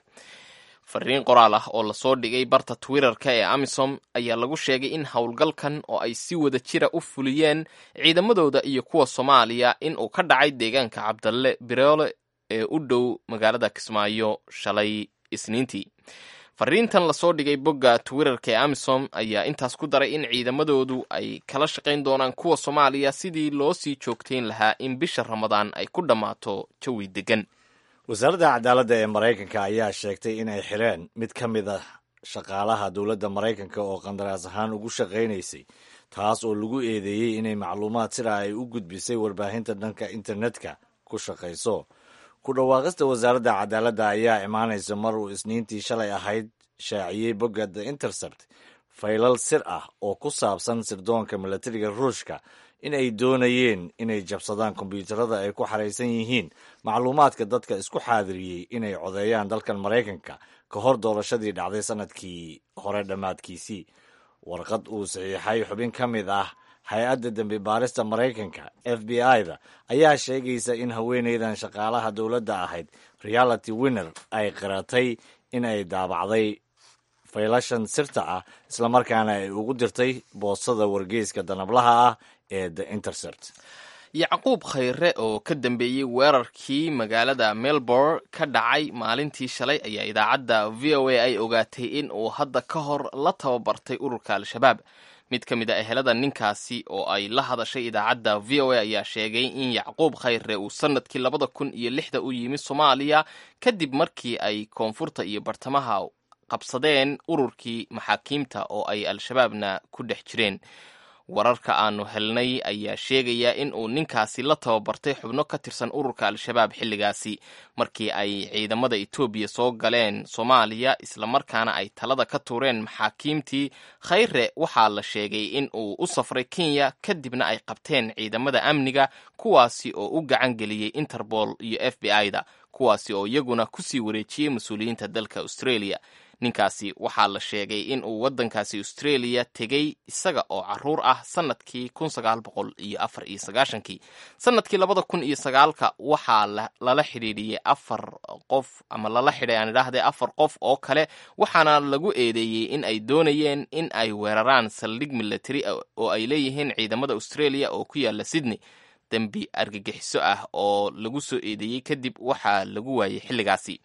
fariin qoraal ah oo lasoo dhigay barta twitterka ee amisom ayaa lagu sheegay in howlgalkan oo ay si wada jira u fuliyeen ciidamadooda iyo kuwa soomaaliya in uu ka dhacay deegaanka cabdalle biroole ee u dhow magaalada kismaayo shalay isniintii fariintan lasoo dhigay bogga twitterka ee amisom ayaa intaas ku daray in ciidamadoodu ay kala shaqayn doonaan kuwa soomaaliya sidii loo sii joogtayn lahaa in bisha ramadaan ay ku dhammaato jawi deggan wasaaradda cadaaladda ee maraykanka ayaa sheegtay in ay xireen mid ka mid a shaqaalaha dowladda maraykanka oo qandaraas ahaan ugu shaqaynaysay taas oo lagu eedeeyey inay macluumaad sida ay u gudbisay warbaahinta dhanka internetka ku shaqayso ku dhawaaqista wasaaradda cadaaladda ayaa imaanaysa mar uu isniintii shalay ahayd shaaciyey bogga the intercept faylal sir ah oo ku saabsan sirdoonka milatariga ruushka in ay doonayeen inay jabsadaan kombyuutarada ay ku xaraysan yihiin macluumaadka dadka isku xaadiriyey inay codeeyaan dalkan maraykanka ka hor doorashadii dhacday sannadkii hore dhammaadkiisii warqad uu saxiixay xubin ka mid ah hay-adda dembi baarista maraykanka f b i-da ayaa sheegaysa in haweeneydan shaqaalaha dowladda ahayd reality winner ay qiratay in ay daabacday faylashan sirta ah islamarkaana ay ugu dirtay boostada wargeyska danablaha ah ee the intercept yacquub khayre oo ka dambeeyey weerarkii magaalada melbourne ka dhacay maalintii shalay ayaa idaacadda v o a ay ogaatay in uu hadda ka hor la tababartay ururka al-shabaab mid ka mid a ehelada ninkaasi oo ay la hadashay idaacadda v o a ayaa sheegay in yacquub khayre uu sanadkii labada kun iyo lixda u yimi soomaaliya kadib markii ay koonfurta iyo bartamaha qabsadeen ururkii maxaakiimta oo ay al-shabaabna ku dhex jireen wararka aanu helnay ayaa sheegaya in uu ninkaasi la tababartay xubno ka tirsan ururka al-shabaab xilligaasi markii ay ciidamada etoobiya soo galeen soomaaliya islamarkaana ay talada ka tuureen maxaakiimtii khayre waxaa la sheegay in uu u safray kenya kadibna ay qabteen ciidamada amniga kuwaasi oo u gacan geliyey interpol iyo f b i-da kuwaasi oo iyaguna kusii wareejiyey mas-uuliyiinta dalka australia ninkaasi waxaa la sheegay in uu waddankaasi australia tegey isaga oo caruur ah sanadkii kun sagaal boqol iyo afar iyo sagaashankii sanadkii labada kun iyo sagaalka waxaa lala xidhiidhiyey afar qof ama lala xidhay aan idhaahday afar qof oo kale waxaana lagu eedeeyey in ay doonayeen in ay weeraraan saldhig military oo ay leeyihiin ciidamada australia oo ku yaala sydney dembi argagixiso ah oo lagu soo eedeeyey kadib waxaa lagu waayey xilligaasi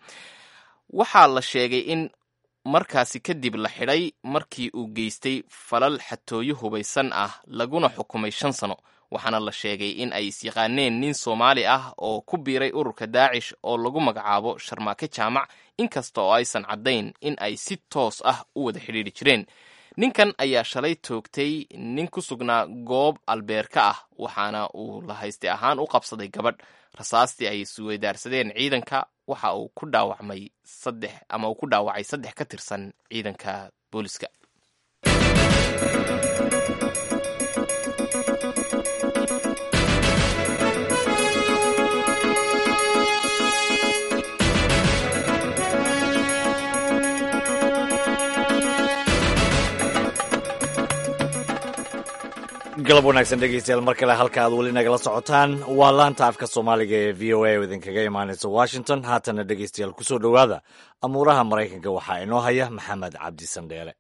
waxaa la sheegay in markaasi kadib la xidhay markii uu geystay falal xatooyo hubaysan ah laguna xukumay shan sano waxaana la sheegay in ay isyaqaaneen nin soomaali ah oo ku biiray ururka daacish oo lagu magacaabo sharmaake jaamac inkasta oo aysan caddayn in ay si toos ah u wada xidhiidri jireen ninkan ayaa shalay toogtay nin ku sugnaa goob albeerka ah waxaana uu la hayste ahaan u qabsaday gabadh rasaastii ay isweydaarsadeen ciidanka waxa uu ku dhaawacmay saddex ama uu ku dhaawacay saddex ka tirsan ciidanka booliska galab wanaagsan dhegeystayaal mar kale halka aad weli nagala socotaan waa laanta afka soomaaliga ee v o a oo idinkaga imaanaysa washington haatana dhegeystayaal kusoo dhowaada amuuraha maraykanka waxaa inoo haya maxamed cabdi sandheele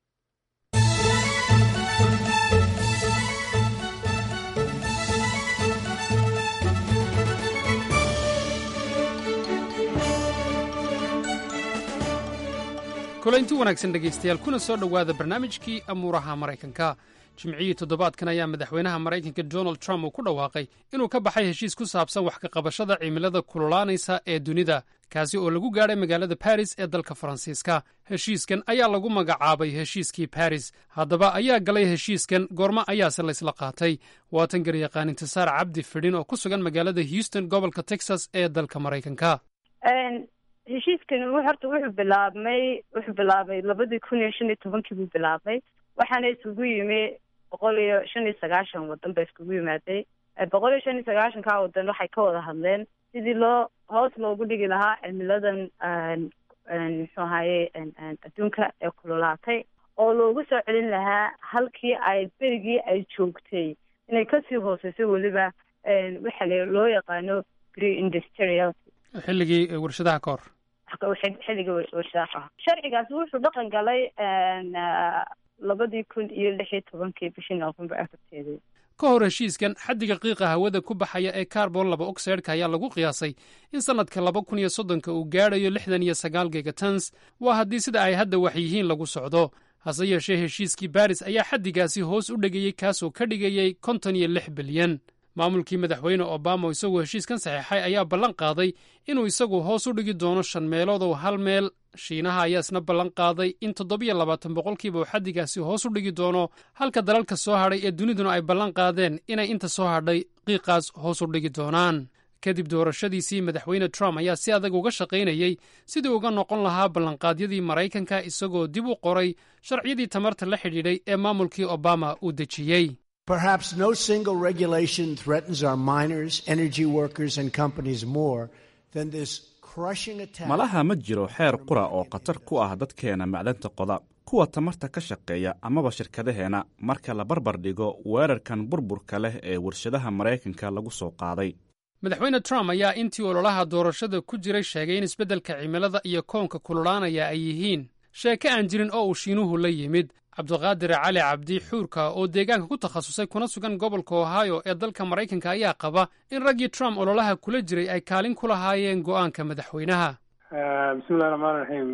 kulaynti wanaagsan dhegaystayaal kuna soo dhowaada barnaamijkii amuuraha maraykanka jimcihii toddobaadkan ayaa madaxweynaha maraykanka donald trump uu ku dhawaaqay inuu ka baxay heshiis ku saabsan wax ka qabashada cimilada kululaanaysa ee dunida kaasi oo lagu gaadhay magaalada baris ee dalka faransiiska heshiiskan ayaa lagu magacaabay heshiiskii baris haddaba ayaa galay heshiiskan goormo ayaase laysla qaatay waatan garyaqaan intisaar cabdi fidhin oo ku sugan magaalada houston gobolka texas ee dalka maraykanka heshiiskan horta wuxuu bilaabmay wuxuu bilaabay labadii kun iyo shan iyo tobankii buu bilaabmay waxaana isugu yimi boqol iyo shan iyo sagaashan wadan ba iskugu yimaaday boqol iyo shan iyo sagaashankaa wadan waxay ka wada hadleen sidii loo hoos loogu dhigi lahaa cimiladan muxuu ahaye adduunka ee kululaatay oo loogu soo celin lahaa halkii ay berigii ay joogtay inay kasii hooseyso weliba waxa loo yaqaano pre industrial xilligii warshadaha ka hor xilligii warshadaha sharcigaasi wuxuu dhaqan galay labadii kun iyo lix iyo tobankii bishii november afarteedii ka hor heshiiskan xaddiga qiiqa hawada ku baxaya ee carbon laba oxideka ayaa lagu qiyaasay in sannadka laba kun iyo soddonka uu gaadhayo lixdan iyo sagaal gigatons waa haddii sida ay hadda wax yihiin lagu socdo hase yeeshee heshiiskii baris ayaa xaddigaasi hoos u dhigayey kaasoo ka dhigayey konton iyo lix bilyan maamulkii madaxweyne obama isagoo heshiiskan saxeexay ayaa ballan qaaday inuu isagu hoos u dhigi doono shan meelood oo hal meel shiinaha ayaa isna ballan qaaday in toddobiyo labaatan boqolkiiba uu xaddigaasi hoos u dhigi doono halka dalalka soo hadhay ee duniduna ay ballan qaadeen inay inta soo hadhay qiiqaas hoos u dhigi doonaan kadib doorashadiisii madaxweyne trump ayaa si adag uga shaqaynayey sidii uga noqon lahaa ballanqaadyadii maraykanka isagoo dib u qoray sharciyadii tamarta la xidhiidhay ee maamulkii obama uu dejiyey Perhaps no single regulation threatens our miners, energy workers, and companies more than this crushing attack. malaha ma jiro xeer qura oo khatar ku ah dadkeena macdanta qoda kuwa tamarta ka shaqeeya amaba shirkadaheenna marka la barbar dhigo weerarkan burburka leh ee warshadaha maraykanka lagu soo qaaday madaxweyne trump ayaa intii ololaha doorashada ku jiray sheegay in isbeddelka cimilada iyo koonka kululaanaya ay yihiin sheeke aan jirin oo uu shiinuhu la yimid cabdiqaadir cali cabdi xuurka oo deegaanka ku takhasusay kuna sugan gobolka ohio ee dalka maraykanka ayaa qaba in raggii trump ololaha kula jiray ay kaalin ku lahaayeen go'aanka madaxweynaha bismillahi raxmaan raxiim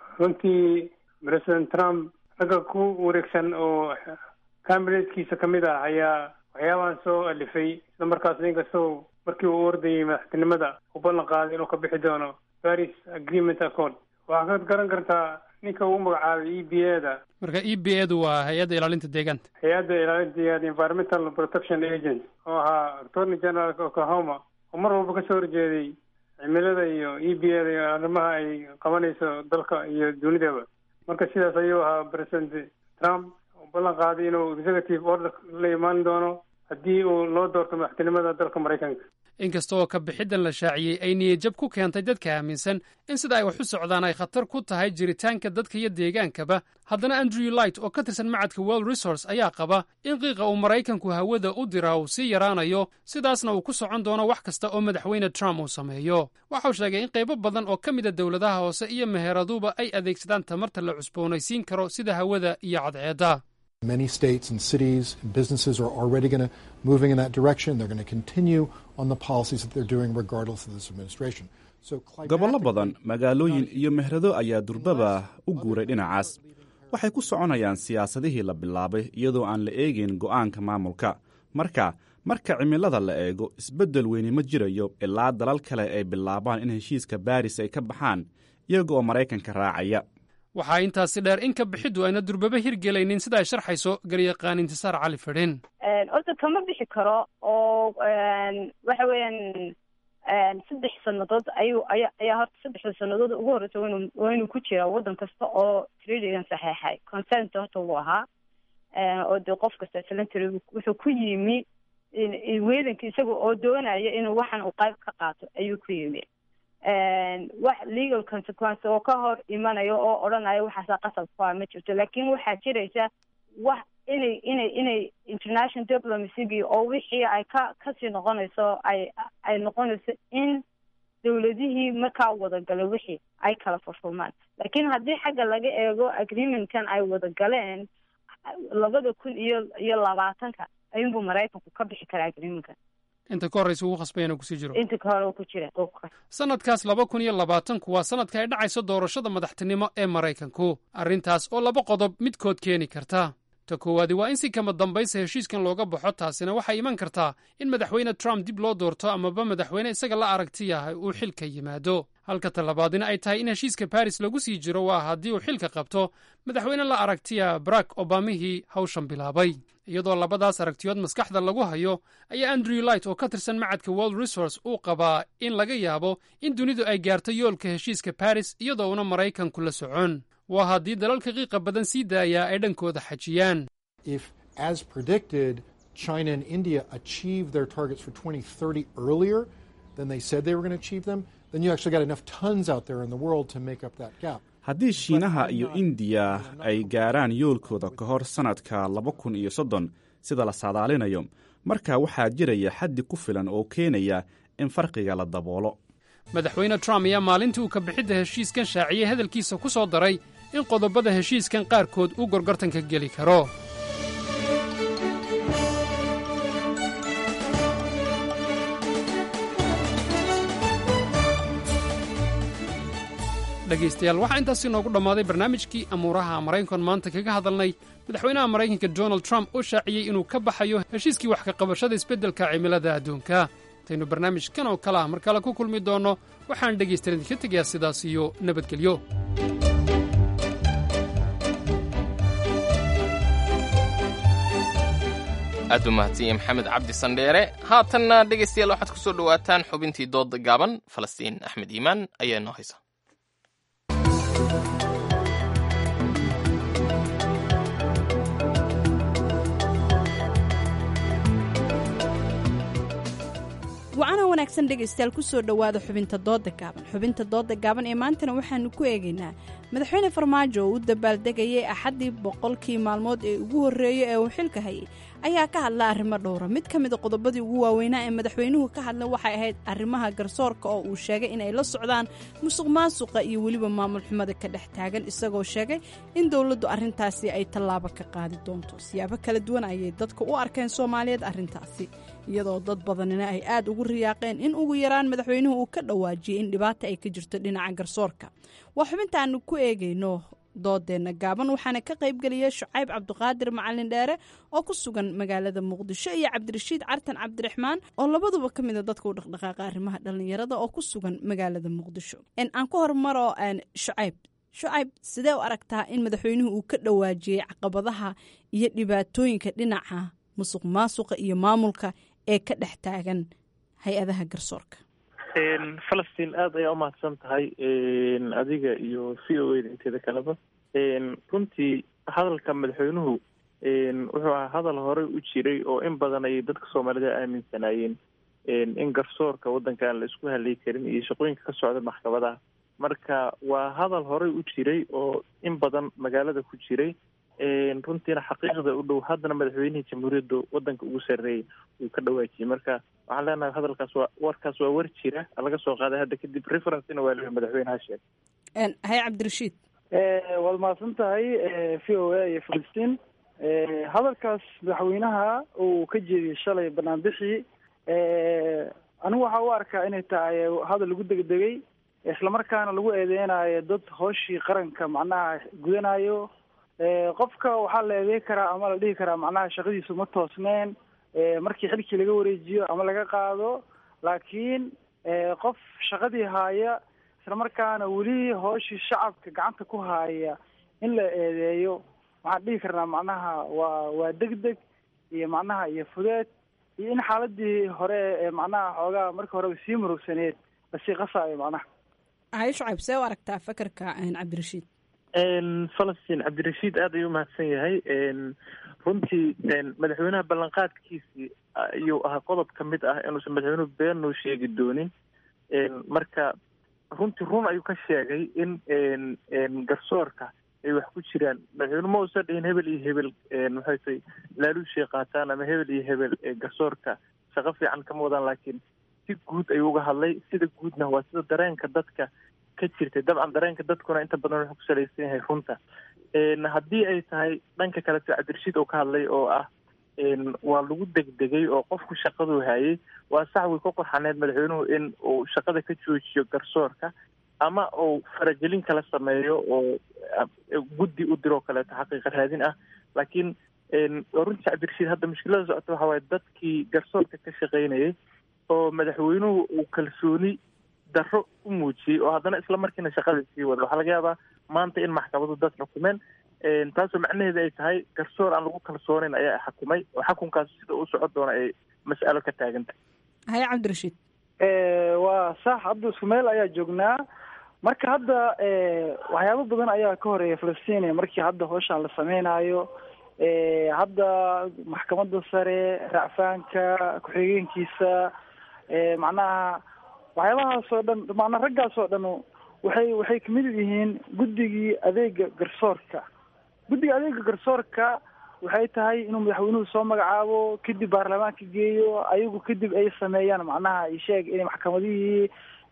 runtii president trump ragga ku wareegsan oo kabineetkiisa ka mid ah ayaa waxyaabahan soo alifay isla markaas inkastoo markii uu ordayay madaxtinimada u ballan qaaday inuu ka bixi doono paris agreement accord waxaa ka garan kartaa ninka uu magacaabay e b a da marka e b edu waa hay-adda ilaalinta deegaanta hay-adda ilaalinta environmental protection agent oo ahaa attorney general oklahoma oo mar walba kasoo horjeeday cimilada iyo e b a da iyo arrimaha ay qabanayso dalka iyo dunidaba marka sidaas ayuu ahaa president trump u ballan qaaday inuu executive order la imaan doono haddii uu loo doorto madaxtinimada dalka maraykanka inkasta oo ka bixiddan la shaaciyey ay niyadjab ku keentay dadka aaminsan in sida ay wax u socdaan ay khatar ku tahay jiritaanka dadka iyo deegaankaba haddana andrew light oo ka tirsan macadka world resource ayaa qaba in qiiqa uu maraykanku hawada u diraa uu sii yaraanayo sidaasna uu ku socon doono wax kasta oo madaxweyne trump uu sameeyo waxau sheegay in qaybo badan oo ka mida dowladaha hoose iyo meheeraduba ay adeegsadaan tamarta la cusboonaysiin karo sida hawada iyo cadceedda Many states and cities and businesses are already going to moving in that direction. They're going to continue on the policies that they're doing regardless of this administration. So gobollo badan magaalooyin iyo mehrado ayaa durbaba u guuray dhinacaas waxay ku soconayaan siyaasadihii la bilaabay iyadoo aan la eegayn go'aanka maamulka marka marka cimilada la eego isbeddel weyni ma jirayo ilaa dalal kale ay bilaabaan in heshiiska baaris ay ka baxaan iyaga oo maraykanka raacaya waxaa intaasi dheer in ka bixiddu ayna durbaba hirgelaynin sida ay sharxayso garyaqaan intisaar cali fidhin horta kama bixi karo oo waxa weeyaan saddex sannadood ayuu aya ayaa horta saddexda sannadood ugu horreysa waynu waa inuu ku jiraa waddan kasta oo treatygan saxeexay consent horta wuu ahaa oo dee qof kasta salantary wuxuu ku yimi weedanka isaga oo doonaya inuu waxan uu qayb ka qaato ayuu ku yimi wax legal consequence oo ka hor imanayo oo odhanaya waxaasaa qasab ku ah ma jirto laakiin waxaa jiraysa wax inay inay inay international diplomacygii oo wixii ay ka kasii noqonayso ay ay noqonayso in dawladihii markaa wadagala wixii ay kala furfurmaan laakiin haddii xagga laga eego agreementkan ay wadagaleen labada kun iyo iyo labaatanka ayuunbuu maraykanku ka bixi karaa agreementkan inta ka horraysa ugu khasbay inuu kusii jiro inta ka hore uu ku jira sanadkaas laba kun iyo labaatanku waa sanadka ay dhacayso doorashada madaxtinimo ee maraykanku arrintaas oo laba qodob midkood keeni karta ta koowaadi waa in si kama dambaysa heshiiskan looga baxo taasina waxay iman kartaa in madaxweyne trump dib loo doorto amaba madaxweyne isaga la aragti yahay uu xilka yimaado halka talabaadina ay tahay in heshiiska baris lagu sii jiro waa haddii uu xilka qabto madaxweyne la aragtiya barack obamihii hawshan bilaabay iyadoo labadaas aragtiyood maskaxda lagu hayo ayaa andrew light oo ka tirsan macadka world resource uu qabaa in laga yaabo in dunidu ay gaarto yoolka heshiiska baris iyadoo una maraykanku la socon waa haddii dalalka qiiqa badan sii daayaa ay dhankooda xajiyaan if as predicted china and india achieve their targets for 2030 earlier than they said they were going to achieve them then you actually got enough tons out there in the world to make up that gap haddii shiinaha iyo indiya ay gaaraan yoolkooda ka hor sannadka laba kun iyo soddon sida la saadaalinayo markaa waxaa jiraya xaddi ku filan oo keenaya in farqiga la daboolo madaxweyne trump ayaa maalintii uu ka bixidda heshiiskan shaaciyey hadalkiisa ku soo daray in qodobada heshiiskan qaarkood uu gorgortanka geli karo dhegaystayaal waxaa intaasi noogu dhammaaday barnaamijkii amuuraha maraykan maanta kaga hadalnay madaxweynaha maraykanka donald trump oo shaaciyey inuu ka baxayo heshiiskii wax ka qabashada isbeddelka cimilada adduunka intaynu barnaamijkan oo kale ah mar kale ku kulmi doonno waxaan dhegaystayan idinka tegayaa sidaas iyo nabadgelyo aad u mahadsan yahay maxamed cabdi sandheere haatanna dhegaystayaal waxaad ku soo dhowaataan xubintii dooda gaaban falastiin axmed iimaan ayaa noo haysa wacana wanaagsan dhegaystayaal kusoo dhowaada xubinta dooda gaaban xubinta dooda gaaban ee maantana waxaanu ku eegaynaa madaxweyne farmaajo oo u dabaaldegayay axaddii boqolkii maalmood ee ugu horreeyey ee uu xilka hayay ayaa ka hadla arrimo dhowra mid ka mida qodobadii ugu waaweynaa ee madaxweynuhu ka hadla waxay ahayd arrimaha garsoorka oo uu sheegay inay la socdaan musuq maasuqa iyo weliba maamul xumada ka dhex taagan isagoo sheegay in dowladdu arrintaasi ay tallaabo ka qaadi doonto siyaabo kala duwan ayay dadka u arkeen soomaaliyeed arrintaasi iyadoo dad badanina ay aad ugu riyaaqeen in ugu yaraan madaxweynuhu uu ka dhawaajiyey in dhibaata ay ka jirto dhinaca garsoorka waa xubintaanu ku eegayno doodeenna gaaban waxaana ka qaybgeliyay shucayb cabdiqaadir macalin dheere oo ku sugan magaalada muqdisho iyo cabdirashiid cartan cabdiraxmaan oo labaduba ka mida dadka u dhaqdhaqaaqa arrimaha dhallinyarada oo ku sugan magaalada muqdisho aan ku hormaro shucayb shucayb sidee u aragtaa in madaxweynuhu uu ka dhawaajiyey caqabadaha iyo dhibaatooyinka dhinaca musuq maasuqa iyo maamulka ee ka dhex taagan hay-adaha garsoorka falastiin aada ayaa umahadsan tahay adiga iyo v o eda inteeda kaleba runtii hadalka madaxweynuhu wuxuu ahaa hadal horey u jiray oo in badan ayay dadka soomaalida aaminsanaayeen in garsoorka waddankan la isku halay karin iyo shaqooyinka ka socda maxkamadaha marka waa hadal horey u jiray oo in badan magaalada ku jiray runtiina xaqiiqda u dhow haddana madaxweynihii jamhuuriyadda waddanka ugu sarreeyay uu ka dhawaajiyey marka waxaan leenahay hadalkaas waa warkaas waa war jira laga soo qaaday hadda kadib referencena waa leeyahay madaxweynaha sheeg haye cabdirashiid waad mahadsan tahay v o a iyo filistiin hadalkaas madaxweynaha uu ka jeediyey shalay banaanbixii anigu waxaa u arkaa inay tahay hadal lagu degdegay islamarkaana lagu eedeynayo dad hooshii qaranka macnaha gudanayo qofka waxaa la eedeyn karaa ama la dhihi karaa macnaha shaqadiisu ma toosneen markii xilkii laga wareejiyo ama laga qaado laakiin qof shaqadii haaya islamarkaana weli hooshii shacabka gacanta ku haaya in la eedeeyo waxaan dhihi karnaa macnaha waa waa degdeg iyo macnaha iyo fudeed iyo in xaaladii hore ee macnaha xoogaa markii horeba sii murugsaneed lasii qasaayo macnaha haye shucayb see u aragtaa fakarka cabdirashiid falastiin cabdirashiid aad ayuu umahadsan yahay runtii madaxweynaha ballanqaadkiisii ayuu ahaa qodob ka mid ah inuusan madaxweynuhu beenuu sheegi doonin marka runtii run ayuu ka sheegay in garsoorka ay wax ku jiraan madaxweyne ma uusan dhihin hebel iyo hebel maxay tay laaluushay qaataan ama hebel iyo hebel garsoorka shaqo fiican kama wadaan laakiin si guud ayuu uga hadlay sida guudna waa sida dareenka dadka ka jirtay dabcan dareenka dadkuna inta badan wuxuu ku salaysan yahay runta haddii ay tahay dhanka kale sida cabdirashiid oo ka hadlay oo ah waa lagu degdegay oo qofku shaqaduu hayay waa sax way ka qorxaneed madaxweynuhu in uu shaqada ka joojiyo garsoorka ama uu faragelin kala sameeyo oo guddi u diroo kaleeto xaqiiqa raadin ah laakiin waa runtii cabdirashiid hadda mushkilada socota waxa waaye dadkii garsoorka ka shaqaynayay oo madaxweynuhu uu kalsooni darro u muujiyey oo haddana isla markiina shaqada sii wada waxaa laga yaabaa maanta in maxkamadu dad xukumeen taasoo macnaheeda ay tahay garsoor aan lagu kalsoonayn ayaa xukumay oo xukunkaas sida u socon doona ay mas'alo ka taagantahay haye cabdirashiid waa sax hadda isku meel ayaa joognaa marka hadda waxyaabo badan ayaa ka horeeya falastiin markii hadda hawshaan la sameynayo hadda maxkamadda sare racfaanka ku-xigeenkiisa macnaha waxyaabahaas oo dhan macnaa raggaas oo dhan waxay waxay kamid yihiin guddigii adeega garsoorka guddiga adeega garsoorka waxay tahay inuu madaxweynuhu soo magacaabo kadib baarlamaanka geeyo ayagu kadib ay sameeyaan macnaha isheeg inay maxkamadihii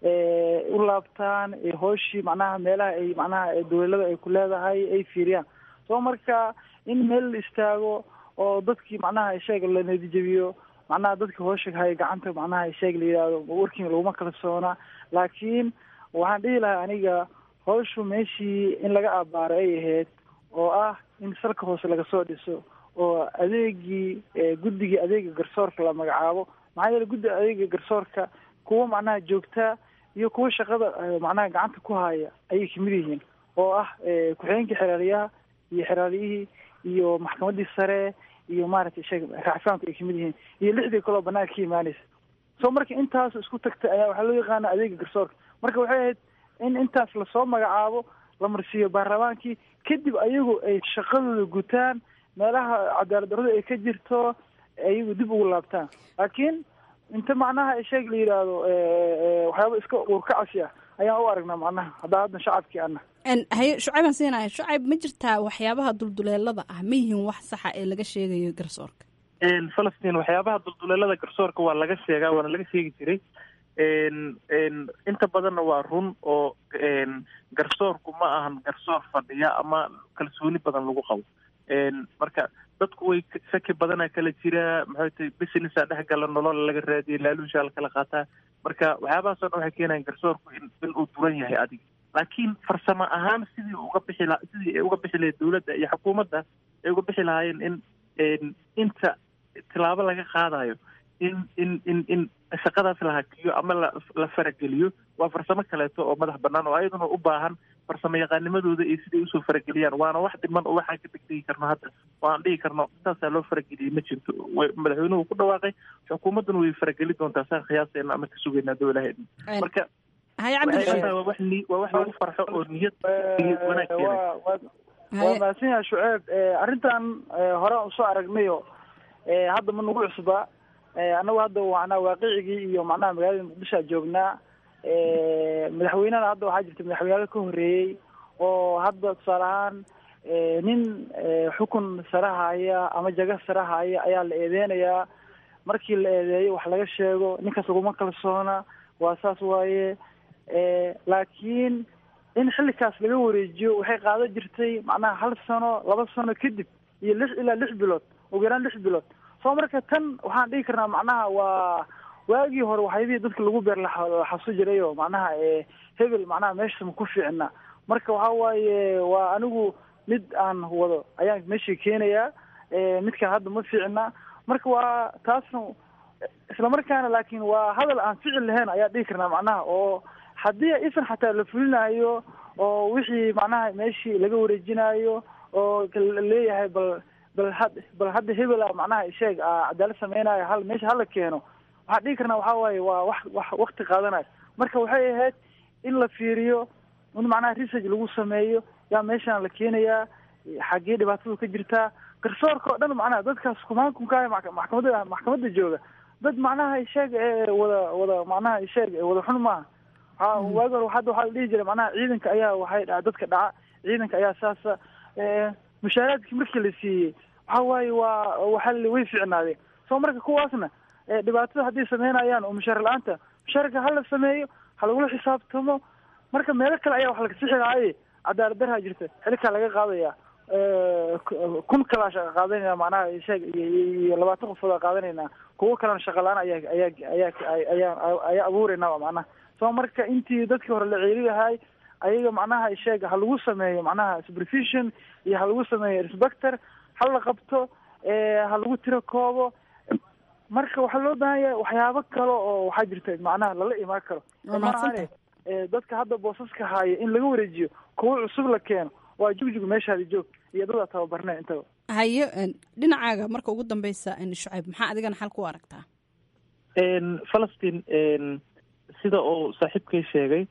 u laabtaan hooshii macnaha meelaha ay macnaha dawlada ay ku leedahay ay fiiriyaan soo marka in meel la istaago oo dadkii macnaha isheeg la nadijabiyo macnaha dadka hoosha haya gacanta macnaha isheeg la yidhahdo working laguma kalsoona laakiin waxaan dhihi lahaa aniga hawshu meeshii in laga abaaro ay ahayd oo ah in salka hoose laga soo dhiso oo adeegii guddigii adeega garsoorka la magacaabo maxaa yeele guddiga adeega garsoorka kuwa macnaha joogtaa iyo kuwa shaqada macnaha gacanta ku haya ayay kamid yihiin oo ah ku-xigeenkii xeraaliyaha iyo xeraaliyihii iyo maxkamaddii sare iyo maaragtay sheeg racfaanku ay kamid yihiin iyo lixdii kaloo banaanka ka imaanaysa so marka intaas isku tagtay ayaa waxaa loo yaqaana adeega garsoorka marka waxay ahayd in intaas lasoo magacaabo la marsiiyo baarlamaankii kadib ayagu ay shaqadooda gutaan meelaha cadaalad darrada ay ka jirto ayagu dib ugu laabtaan laakiin inta macnaha sheeg la yidhaahdo waxyaaba iska uurkacasi ah ayaan u aragnaa macnaha haddaa hadda shacabkii ana haye shucayb aan siinaya shucayb ma jirtaa waxyaabaha dulduleelada ah ma yihiin wax saxa ee laga sheegayo garsoorka falastiin waxyaabaha dulduleelada garsoorka waa laga sheegaa waana laga sheegi jiray inta badanna waa run oo garsoorku ma ahan garsoor fadhiya ama kalsooni badan lagu qabo marka dadku way shaki badana kala jira maxay tahay businessa dhex gala nolol laga raadiya laaluusha la kala qaataa marka waxyaabahaasoo dhan waxay keenayaan garsoorku in in uu duran yahay adiga laakiin farsamo ahaan sidii uga bixi la sidii ay uga bixi lahayd dawladda iyo xukuumadda ay uga bixi lahaayeen in inta tilaabo laga qaadayo in in in in shaqadaas la hakiyo ama la la farageliyo waa farsamo kaleeto oo madax banaan oo ayaduna u baahan farsamo yaqaanimadooda iyo siday usoo farageliyaan waana wax dhiman oo waxaan ka degdegi karno hadda oo aan dhihi karno saasaa loo farageliyey ma jirto madaxweynuhu ku dhawaaqay xukuumadduna way farageli doontaa saan khiyaaseena ama ka sugaynaa dowlaheed marka waa wax ni waa wax lagu farxo oo niyad niyad wanaag keenay waa mahadsan yahay shuceeb arrintan hore aan usoo aragnayo hadda ma nagu cusba annagu hadda macnaa waaqicigii iyo macnaha magaalada muqdisho a joognaa madaxweynena hadda waxaa jirta madaxweynaha ka horreeyey oo hadda tusaale ahaan nin xukun sare haya ama jaga sare haya ayaa la eedeynayaa markii la eedeeyo wax laga sheego ninkaas laguma kalsoona waa saas waaye laakiin in xilikaas laga wareejiyo waxay qaado jirtay macnaha hal sano laba sano kadib iyo lix ilaa lix bilood ugu yaraan lix bilood soo marka tan waxaan dhihi karnaa macnaha waa waagii hore waxyaabihii dadka lagu beer laxasu jiray oo macnaha hebel macnaha meesha ma ku fiicna marka waxa waaye waa anigu mid aan wado ayaan meeshii keenayaa midkan hadda ma fiicna marka waa taasna islamarkaana laakiin waa hadal aan ficil lahayn ayaa dhihi karnaa macnaha oo haddii isan xataa la fulinayo oo wixii macnaha meeshii laga wareejinayo oo leeyahay bal bal had bal hadda hebela macnaha sheeg cadaalad sameynayo hal meesha hala keeno waxaan dhihi karnaa waxaa waaye waa wax wax wakti qaadanayo marka waxay ahayd in la fiiriyo in macnaha research lagu sameeyo yaa meeshaan la keenayaa xaggee dhibaatadu ka jirtaa garsoorka oo dhan macnaha dadkaas kumaankunkaaya maxkamadda maxkamadda jooga dad macnaha sheeg wada wada macnaha sheeg wada xun maaha waa waagi hore hadda waxaa la dhihi jiray macnaha ciidanka ayaa waxay dha dadka dhaca ciidanka ayaa saasa mushaaraadkii markii la siiyey waxa waaye waa waxa way fiicnaadeen soo marka kuwaasna dhibaatada hadday sameynayaan oo mushaar la-aanta mushaarka hala sameeyo ha lagula xisaabtamo marka meelo kale ayaa wax laga sixi lahaaye cadaalad darhaa jirta xilkaa laga qaadaya kun kalaa shaqa qaadanayna macnaha sheeg iyo labaatan qofood aa qaadanayna kuwo kalena shaqa la-aan ayaa ayaa ayaa ayaa ayaa abuurayna macnaha so marka intii dadkii hore la ceeli lahay ayaga macnaha sheeg ha lagu sameeyo macnaha supervision iyo ha lagu sameeyo inspector ha la qabto ha lagu tiro koobo marka waxaa loo baahan yahay waxyaabo kale oo waxaa jirta macnaha lala imaan karo maahane dadka hadda boosaska haayo in laga wareejiyo kuwo cusub la keeno waa jugjug meeshaadi joog iyo dadaa tababarneen intaba hayo dhinacaaga marka ugu dambeysa shucayb maxaa adigana xal ku aragtaa falastiin sida uu saaxiibkay sheegay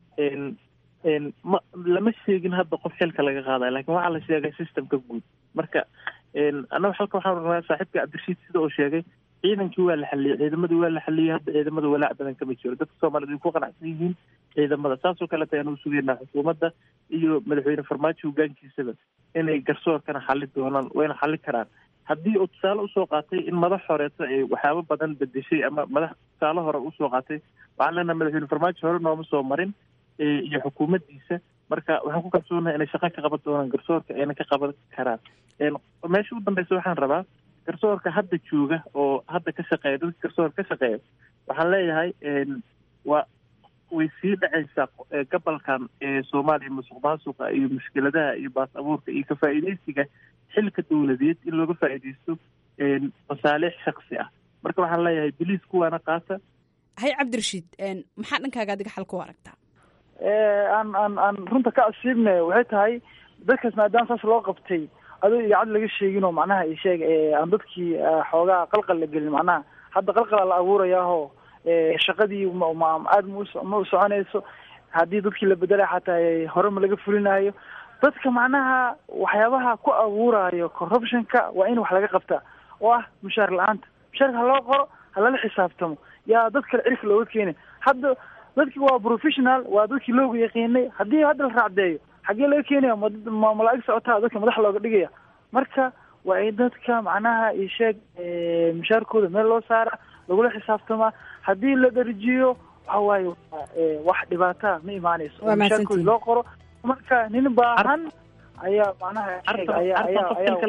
ma lama sheegin hadda qof xilka laga qaadayo lakin waxaa la sheegay systemka guud marka annaga halka waxaan rabnaa saaxiibka cabdirashiid sida uu sheegay ciidankii waa la xaliyey ciidamadii waa la xaliyey hadda ciidamada walaac badan kama jiro dadka soomaaliyed way ku qanacsan yihiin ciidamada saasoo kaleta ayaan u sugeynaa xukuumadda iyo madaxweyne farmaajo hogaankiisaba inay garsoorkana xali doonaan wayna xali karaan haddii uu tusaale usoo qaatay in madax horeeto ay waxyaabo badan bedeshay ama madax tusaale hore usoo qaatay waxaan leenaha madaxweyne farmaajo hore nooma soo marin iyo xukuumaddiisa marka waxaan ku kalsoonahay inay shaqo ka qaban doonaan garsoorka ayna ka qaban karaan meesha u dambeysa waxaan rabaa garsoorka hadda jooga oo hadda ka shaqeeya dadka garsoorka ka shaqeeya waxaan leeyahay waa way sii dhacaysaa gobolkan ee soomaaliya musuq maasuqa iyo mushkiladaha iyo baas abuurka iyo ka faa'iidaysiga xilka dowladeed in looga faa'iidaysto masaalix shaksi ah marka waxaan leeyahay biliis kuwaana qaata hay cabdirashiid maxaa dhankaaga adiga xal ku aragtaa aan aan aan runta ka asiibne waxay tahay dadkaas maadaama saas loo qabtay adoo idaacad laga sheegin oo macnaha i sheeg aan dadkii xoogaa qalqal la gelin macnaha hadda qalqala la abuurayaaho shaqadii aada ma u soconayso haddii dadkii la bedelay xataa hore ma laga fulinayo dadka macnaha waxyaabaha ku abuurayo corruptionka waa in wax laga qabtaa oo ah mushaar la-aanta mushaarka ha loo qoro ha lala xisaabtamo yaa dad kale cirka looga keenay hadda dadki waa professional waa dadkii loogu yaqiinay haddii hadda la raacdeeyo xaggee laga keenaya ma malaa'ig socotaa dadka madax looga dhigaya marka waa in dadka macnaha isheeg mushaarkooda meel loo saara lagula xisaabtamaa haddii la dharjiyo waxa waaye wax dhibaataa ma imaanayso oo mushaarkooda loo qoro marka nin baahan ayaa macnaha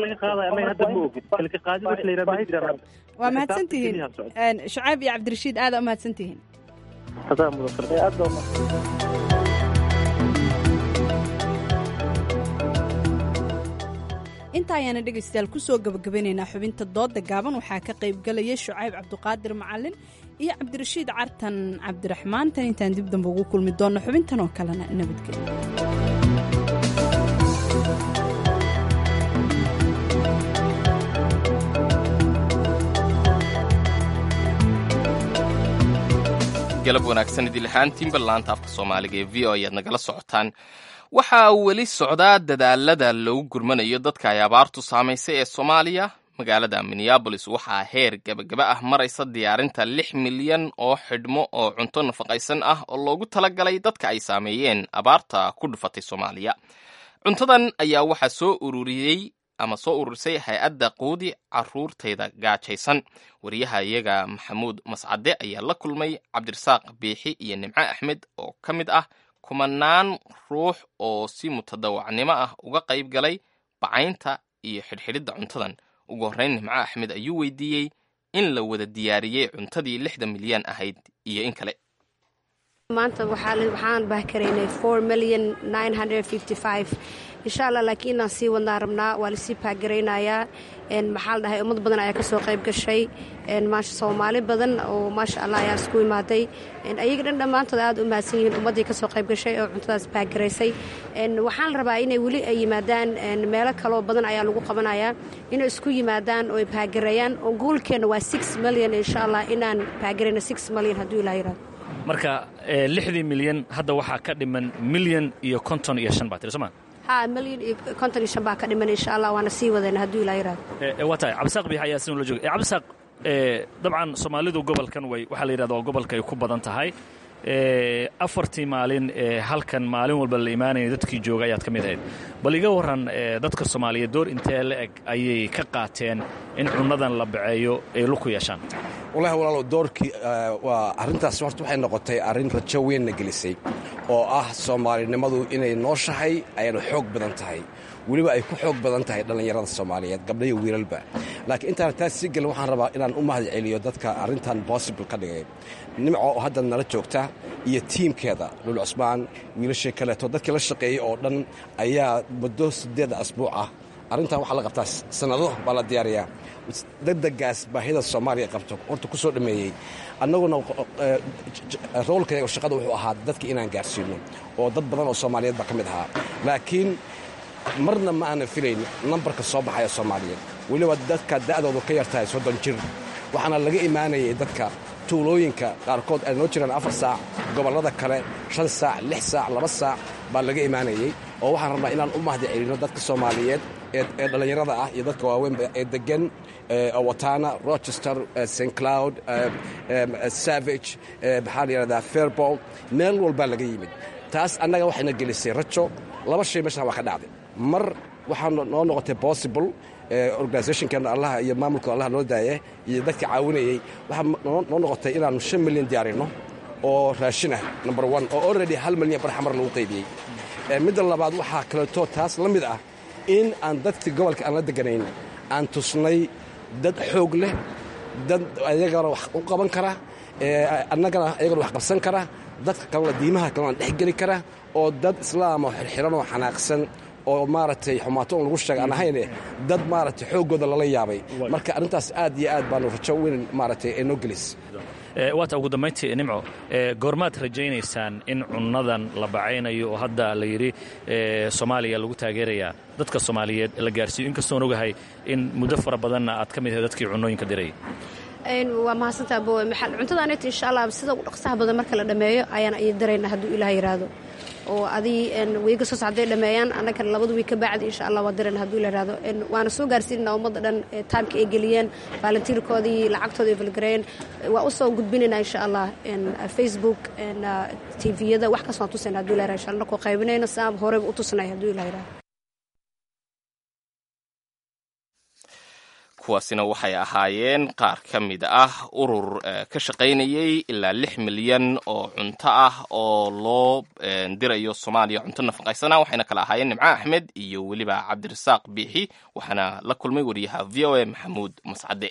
waa mahadsantihiin shucayb iyo cabdirashiid aada umahadsantihiin inta ayaana dhegaystayaal kusoo gabagabanaynaa xubinta dooda gaaban waxaa ka qaybgalaya shucayb cabduqaadir macalin iyo cabdirashiid cartan cabdiraxmaan tan intaan dib dambe ugu kulmi doonno xubintan oo kalena nabadgelyo galab wanaagsan idil ahaantiinba laanta afka soomaaliga ee v o ayaad nagala socotaan waxaa weli socdaa dadaalada lagu gurmanayo dadka ay abaartu saamaysay ee soomaaliya magaalada minneabolis waxaa heer gebagaba ah maraysa diyaarinta lix milyan oo xidhmo oo cunto nafaqaysan ah oo loogu talagalay dadka ay saameeyeen abaarta ku dhufatay soomaaliya cuntadan ayaa waxaa soo ururiyey ama soo ururisay hay-adda quudi caruurtayda gaajaysan wariyaha iyaga maxamuud mascade ayaa la kulmay cabdirasaaq biixi iyo nimco axmed oo ka mid ah kumanaan ruux oo si mutadawacnimo ah uga qayb galay bacaynta iyo xidhxidhidda cuntadan ugu horreyn nimco axmed ayuu weydiiyey in la wada diyaariyey cuntadii lixda milyan ahayd iyo in kale maanta waxaan bahkaraynay four million nine hundred fifty five insha allah laakiin inaan sii wadnaa rabnaa waa lasii baahgaraynayaa maxaa la dhahay ummad badan ayaa kasoo qayb gashay maasha soomaali badan oo maasha allah ayaa isku imaaday ayaga dhan dhammaantood aad u mahadsan yihiin ummaddii kasoo qayb gashay oo cuntadaas baahgaraysay waxaan la rabaa inay weli ay yimaadaan meelo kaloo badan ayaa lagu qabanayaa inay isku yimaadaan oo ay baahgareeyaan oo goolkeenna waa six million insha allah inaan baahgarayno six million hadduu ilaa yiraahdo marka lixdii milyan hadda waxaa ka dhiman milyan iyo konton iyo shan baa tiri sooma ha milyan iyo konton iyo shan baa ka dhiman insha allah waana sii wadayna hadduu ilaa yiraahdo waa tahay cabdisaaq biix ayaa sin la joogay cabdisaaq dabcan soomaalidu gobolkan way waxaa la yidhahda waa gobolka ay ku badan tahay afartii maalin ee halkan maalin walba la imaanaya dadkii jooga ayaad ka mid ahayd bal iga waran dadka soomaaliyeed door intee la eg ayay ka qaateen in cunnadan la baceeyo ay luku yeeshaan wallahi walaalow doorkii waa arrintaas horta waxay noqotay arrin rajo weynna gelisay oo ah soomaalinimadu inay nooshahay ayna xoog badan tahay weliba ay ku xoog badan tahay dhallinyarada soomaaliyeed gabdha iyo wiilalba laakiin intaan taas sii gelin waxaan rabaa inaan u mahad celiyo dadka arrintan possible ka dhigay nimco oo hadda nala joogta iyo tiimkeeda lul cusmaan wiilashii kaleeto dadkii la shaqeeyey oo dhan ayaa muddo siddeed asbuuc ah arrintan waxaa la qabtaa sannado baa la diyaariyaa degdegaas baahida soomaaliya qabto horta ku soo dhammeeyey annaguna roolkayga shaqada wuxuu ahaa dadka inaan gaarsiino oo dad badan oo soomaaliyeed baa ka mid ahaa laakiin marna ma aanan filayn nambarka soo baxaya soomaaliyeed weliba dadka da'doodu ka yar tahay soddon jir waxaana laga imaanayay dadka tuulooyinka qaarkood ay noo jiraan afar saac gobollada kale shan saac lix saac laba saac baa laga imaanayey oo waxaan rabnaa inaan u mahdi celino dadka soomaaliyeed ee dhallinyarada ah iyo dadka waaweynba ee degan watana rochester st cloud savage maxaa la yidhahdaa fairbold meel walbaa laga yimid taas annaga waxayna gelisay rajo laba shay meeshaan waa ka dhacday mar waxaa noo noqotay possible organisationkeena allaha iyo maamulka allaha noo daaya iyo dadka caawinayey waxaa noo noqotay inaannu shan milyan diyaarino oo raashin ah number one oo already hal milyan barxamar lagu qaybiyey midda labaad waxaa kaleeto taas la mid ah in aan dadkii gobolka aan la deganayn aan tusnay dad xoog leh dad ayagana wax u qaban kara annagana ayagana wax qabsan kara dadka kalena diimaha kalena dhex geli kara oo dad islaam oo xirxiran oo xanaaqsan oo maaragtay xumaato un lagu sheega aan ahayne dad maaragtay xooggooda lala yaabay marka arrintaas aad iyo aad baanu rajo weyn maaragtay ee noo gelis waata ugu dambayntii nimco goormaad rajaynaysaan in cunnadan la bacaynayo oo hadda la yidhi soomaaliya lagu taageerayaa dadka soomaaliyeed la gaarsiiyo inkastoon ogahay in muddo fara badanna aad ka mid ahay dadkii cunnooyinka dirayay waa mahadsantaa bowe maxal cuntada anagta insha allah sida ugu dhaqsaha badan marka la dhammeeyo ayaan iyo daraynaa hadduu ilaah yidhaahdo oo adii wiiga soo socday dhammeeyaan annagana labada wiig ka bacdi insha allah waa dirayna hadduu ila yidhaahdo waana soo gaarsiinana ummadda dhan taamka ay geliyeen volunteerkoodii lacagtooda ay falgareeyeen waa u soo gudbinaynaa insha allah facebook tviyada wax kasoo tusayna hadduu ila yidhahdo insha allah koo qaybinayno siaan horeyba u tusnay hadduu ila yidhahdo kuwaasina waxay ahaayeen qaar ka mid ah urur ka shaqaynayay ilaa lix milyan oo cunto ah oo loo dirayo soomaaliya cunto nafaqaysana waxayna kala ahaayeen nimco axmed iyo weliba cabdirasaaq biixi waxaana la kulmay wariyaha v o a maxamuud mascade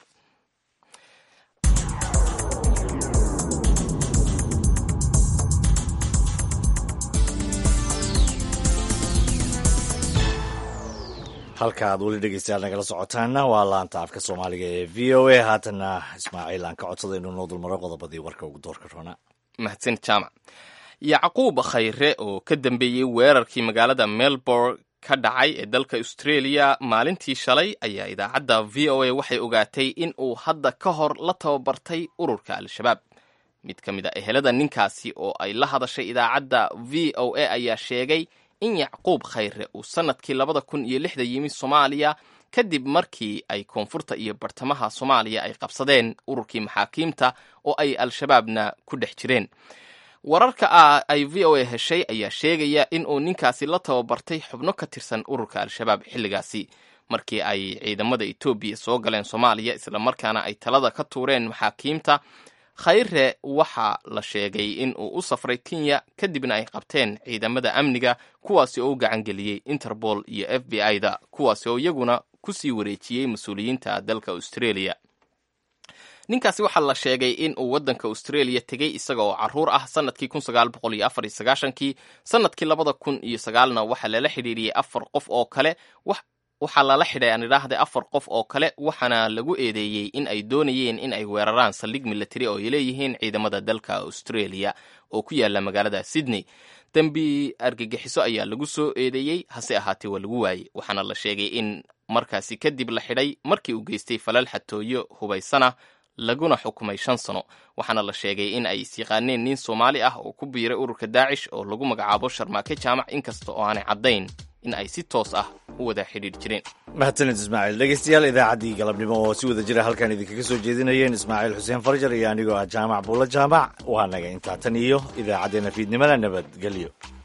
halka aad weli dhegeystayaal nagala socotaanna waa laanta afka soomaaliga ee v o a haatanna ismaaciil aan ka codsada inuu noo dulmaro qodobadii warka ugu doorka roona mahadsan jaamac yacquub khayre oo ka dambeeyey weerarkii magaalada melbourne ka dhacay ee dalka australia maalintii shalay ayaa idaacadda v o a waxay ogaatay in uu hadda ka hor la tababartay ururka al-shabaab mid ka mid a ehelada ninkaasi oo ay la hadashay idaacadda v o a ayaa sheegay in yacquub khayre uu sannadkii labada kun iyo lixda yimi soomaaliya kadib markii ay koonfurta iyo bartamaha soomaaliya ay qabsadeen ururkii maxaakiimta oo ay al-shabaabna ku dhex jireen wararka ah ay v o a heshay ayaa sheegaya in uu ninkaasi la tababartay xubno ka tirsan ururka al-shabaab xilligaasi markii ay ciidamada etoobiya soo galeen soomaaliya islamarkaana ay talada ka tuureen maxaakiimta khayre waxaa la sheegay in uu u safray kenya kadibna ay qabteen ciidamada amniga kuwaasi oo u gacan geliyey interpol iyo f b i da kuwaasi oo iyaguna ku sii wareejiyey mas-uuliyiinta dalka australia ninkaasi waxaa la sheegay in uu waddanka australia tegey isaga oo caruur ah sanadkii kun sagaal boqol iyo afar iyo sagaashankii sanadkii labada kun iyo sagaalna waxaa lala xidhiiriyey afar qof oo kale waxaa lala xidhay aan idhaahday afar qof oo kale waxaana lagu eedeeyey in ay doonayeen in ay weeraraan saldhig milatari oo ay leeyihiin ciidamada dalka australia oo ku yaala magaalada sydney dembi argagixiso ayaa lagu soo eedeeyey hase ahaatee waa lagu waayey waxaana la sheegay in markaasi kadib la xidhay markii uu geystay falal xatooyo hubaysana laguna xukumay shan sano waxaana la sheegay in ay isyaqaaneen nin soomaali ah oo ku biiray ururka daacish oo lagu magacaabo sharmaake jaamac inkasta oo aanay caddayn in ay si toos ah u wada xidhiir jireen mahadsanid ismaaciil dhegeystayaal idaacaddii galabnimo oo si wada jira halkan idinkaga soo jeedinayeen ismaaciil xuseen farjar iyo anigoo ah jaamac buulla jaamac waa naga intaa tan iyo idaacaddeenna fiidnimada nabadgelyo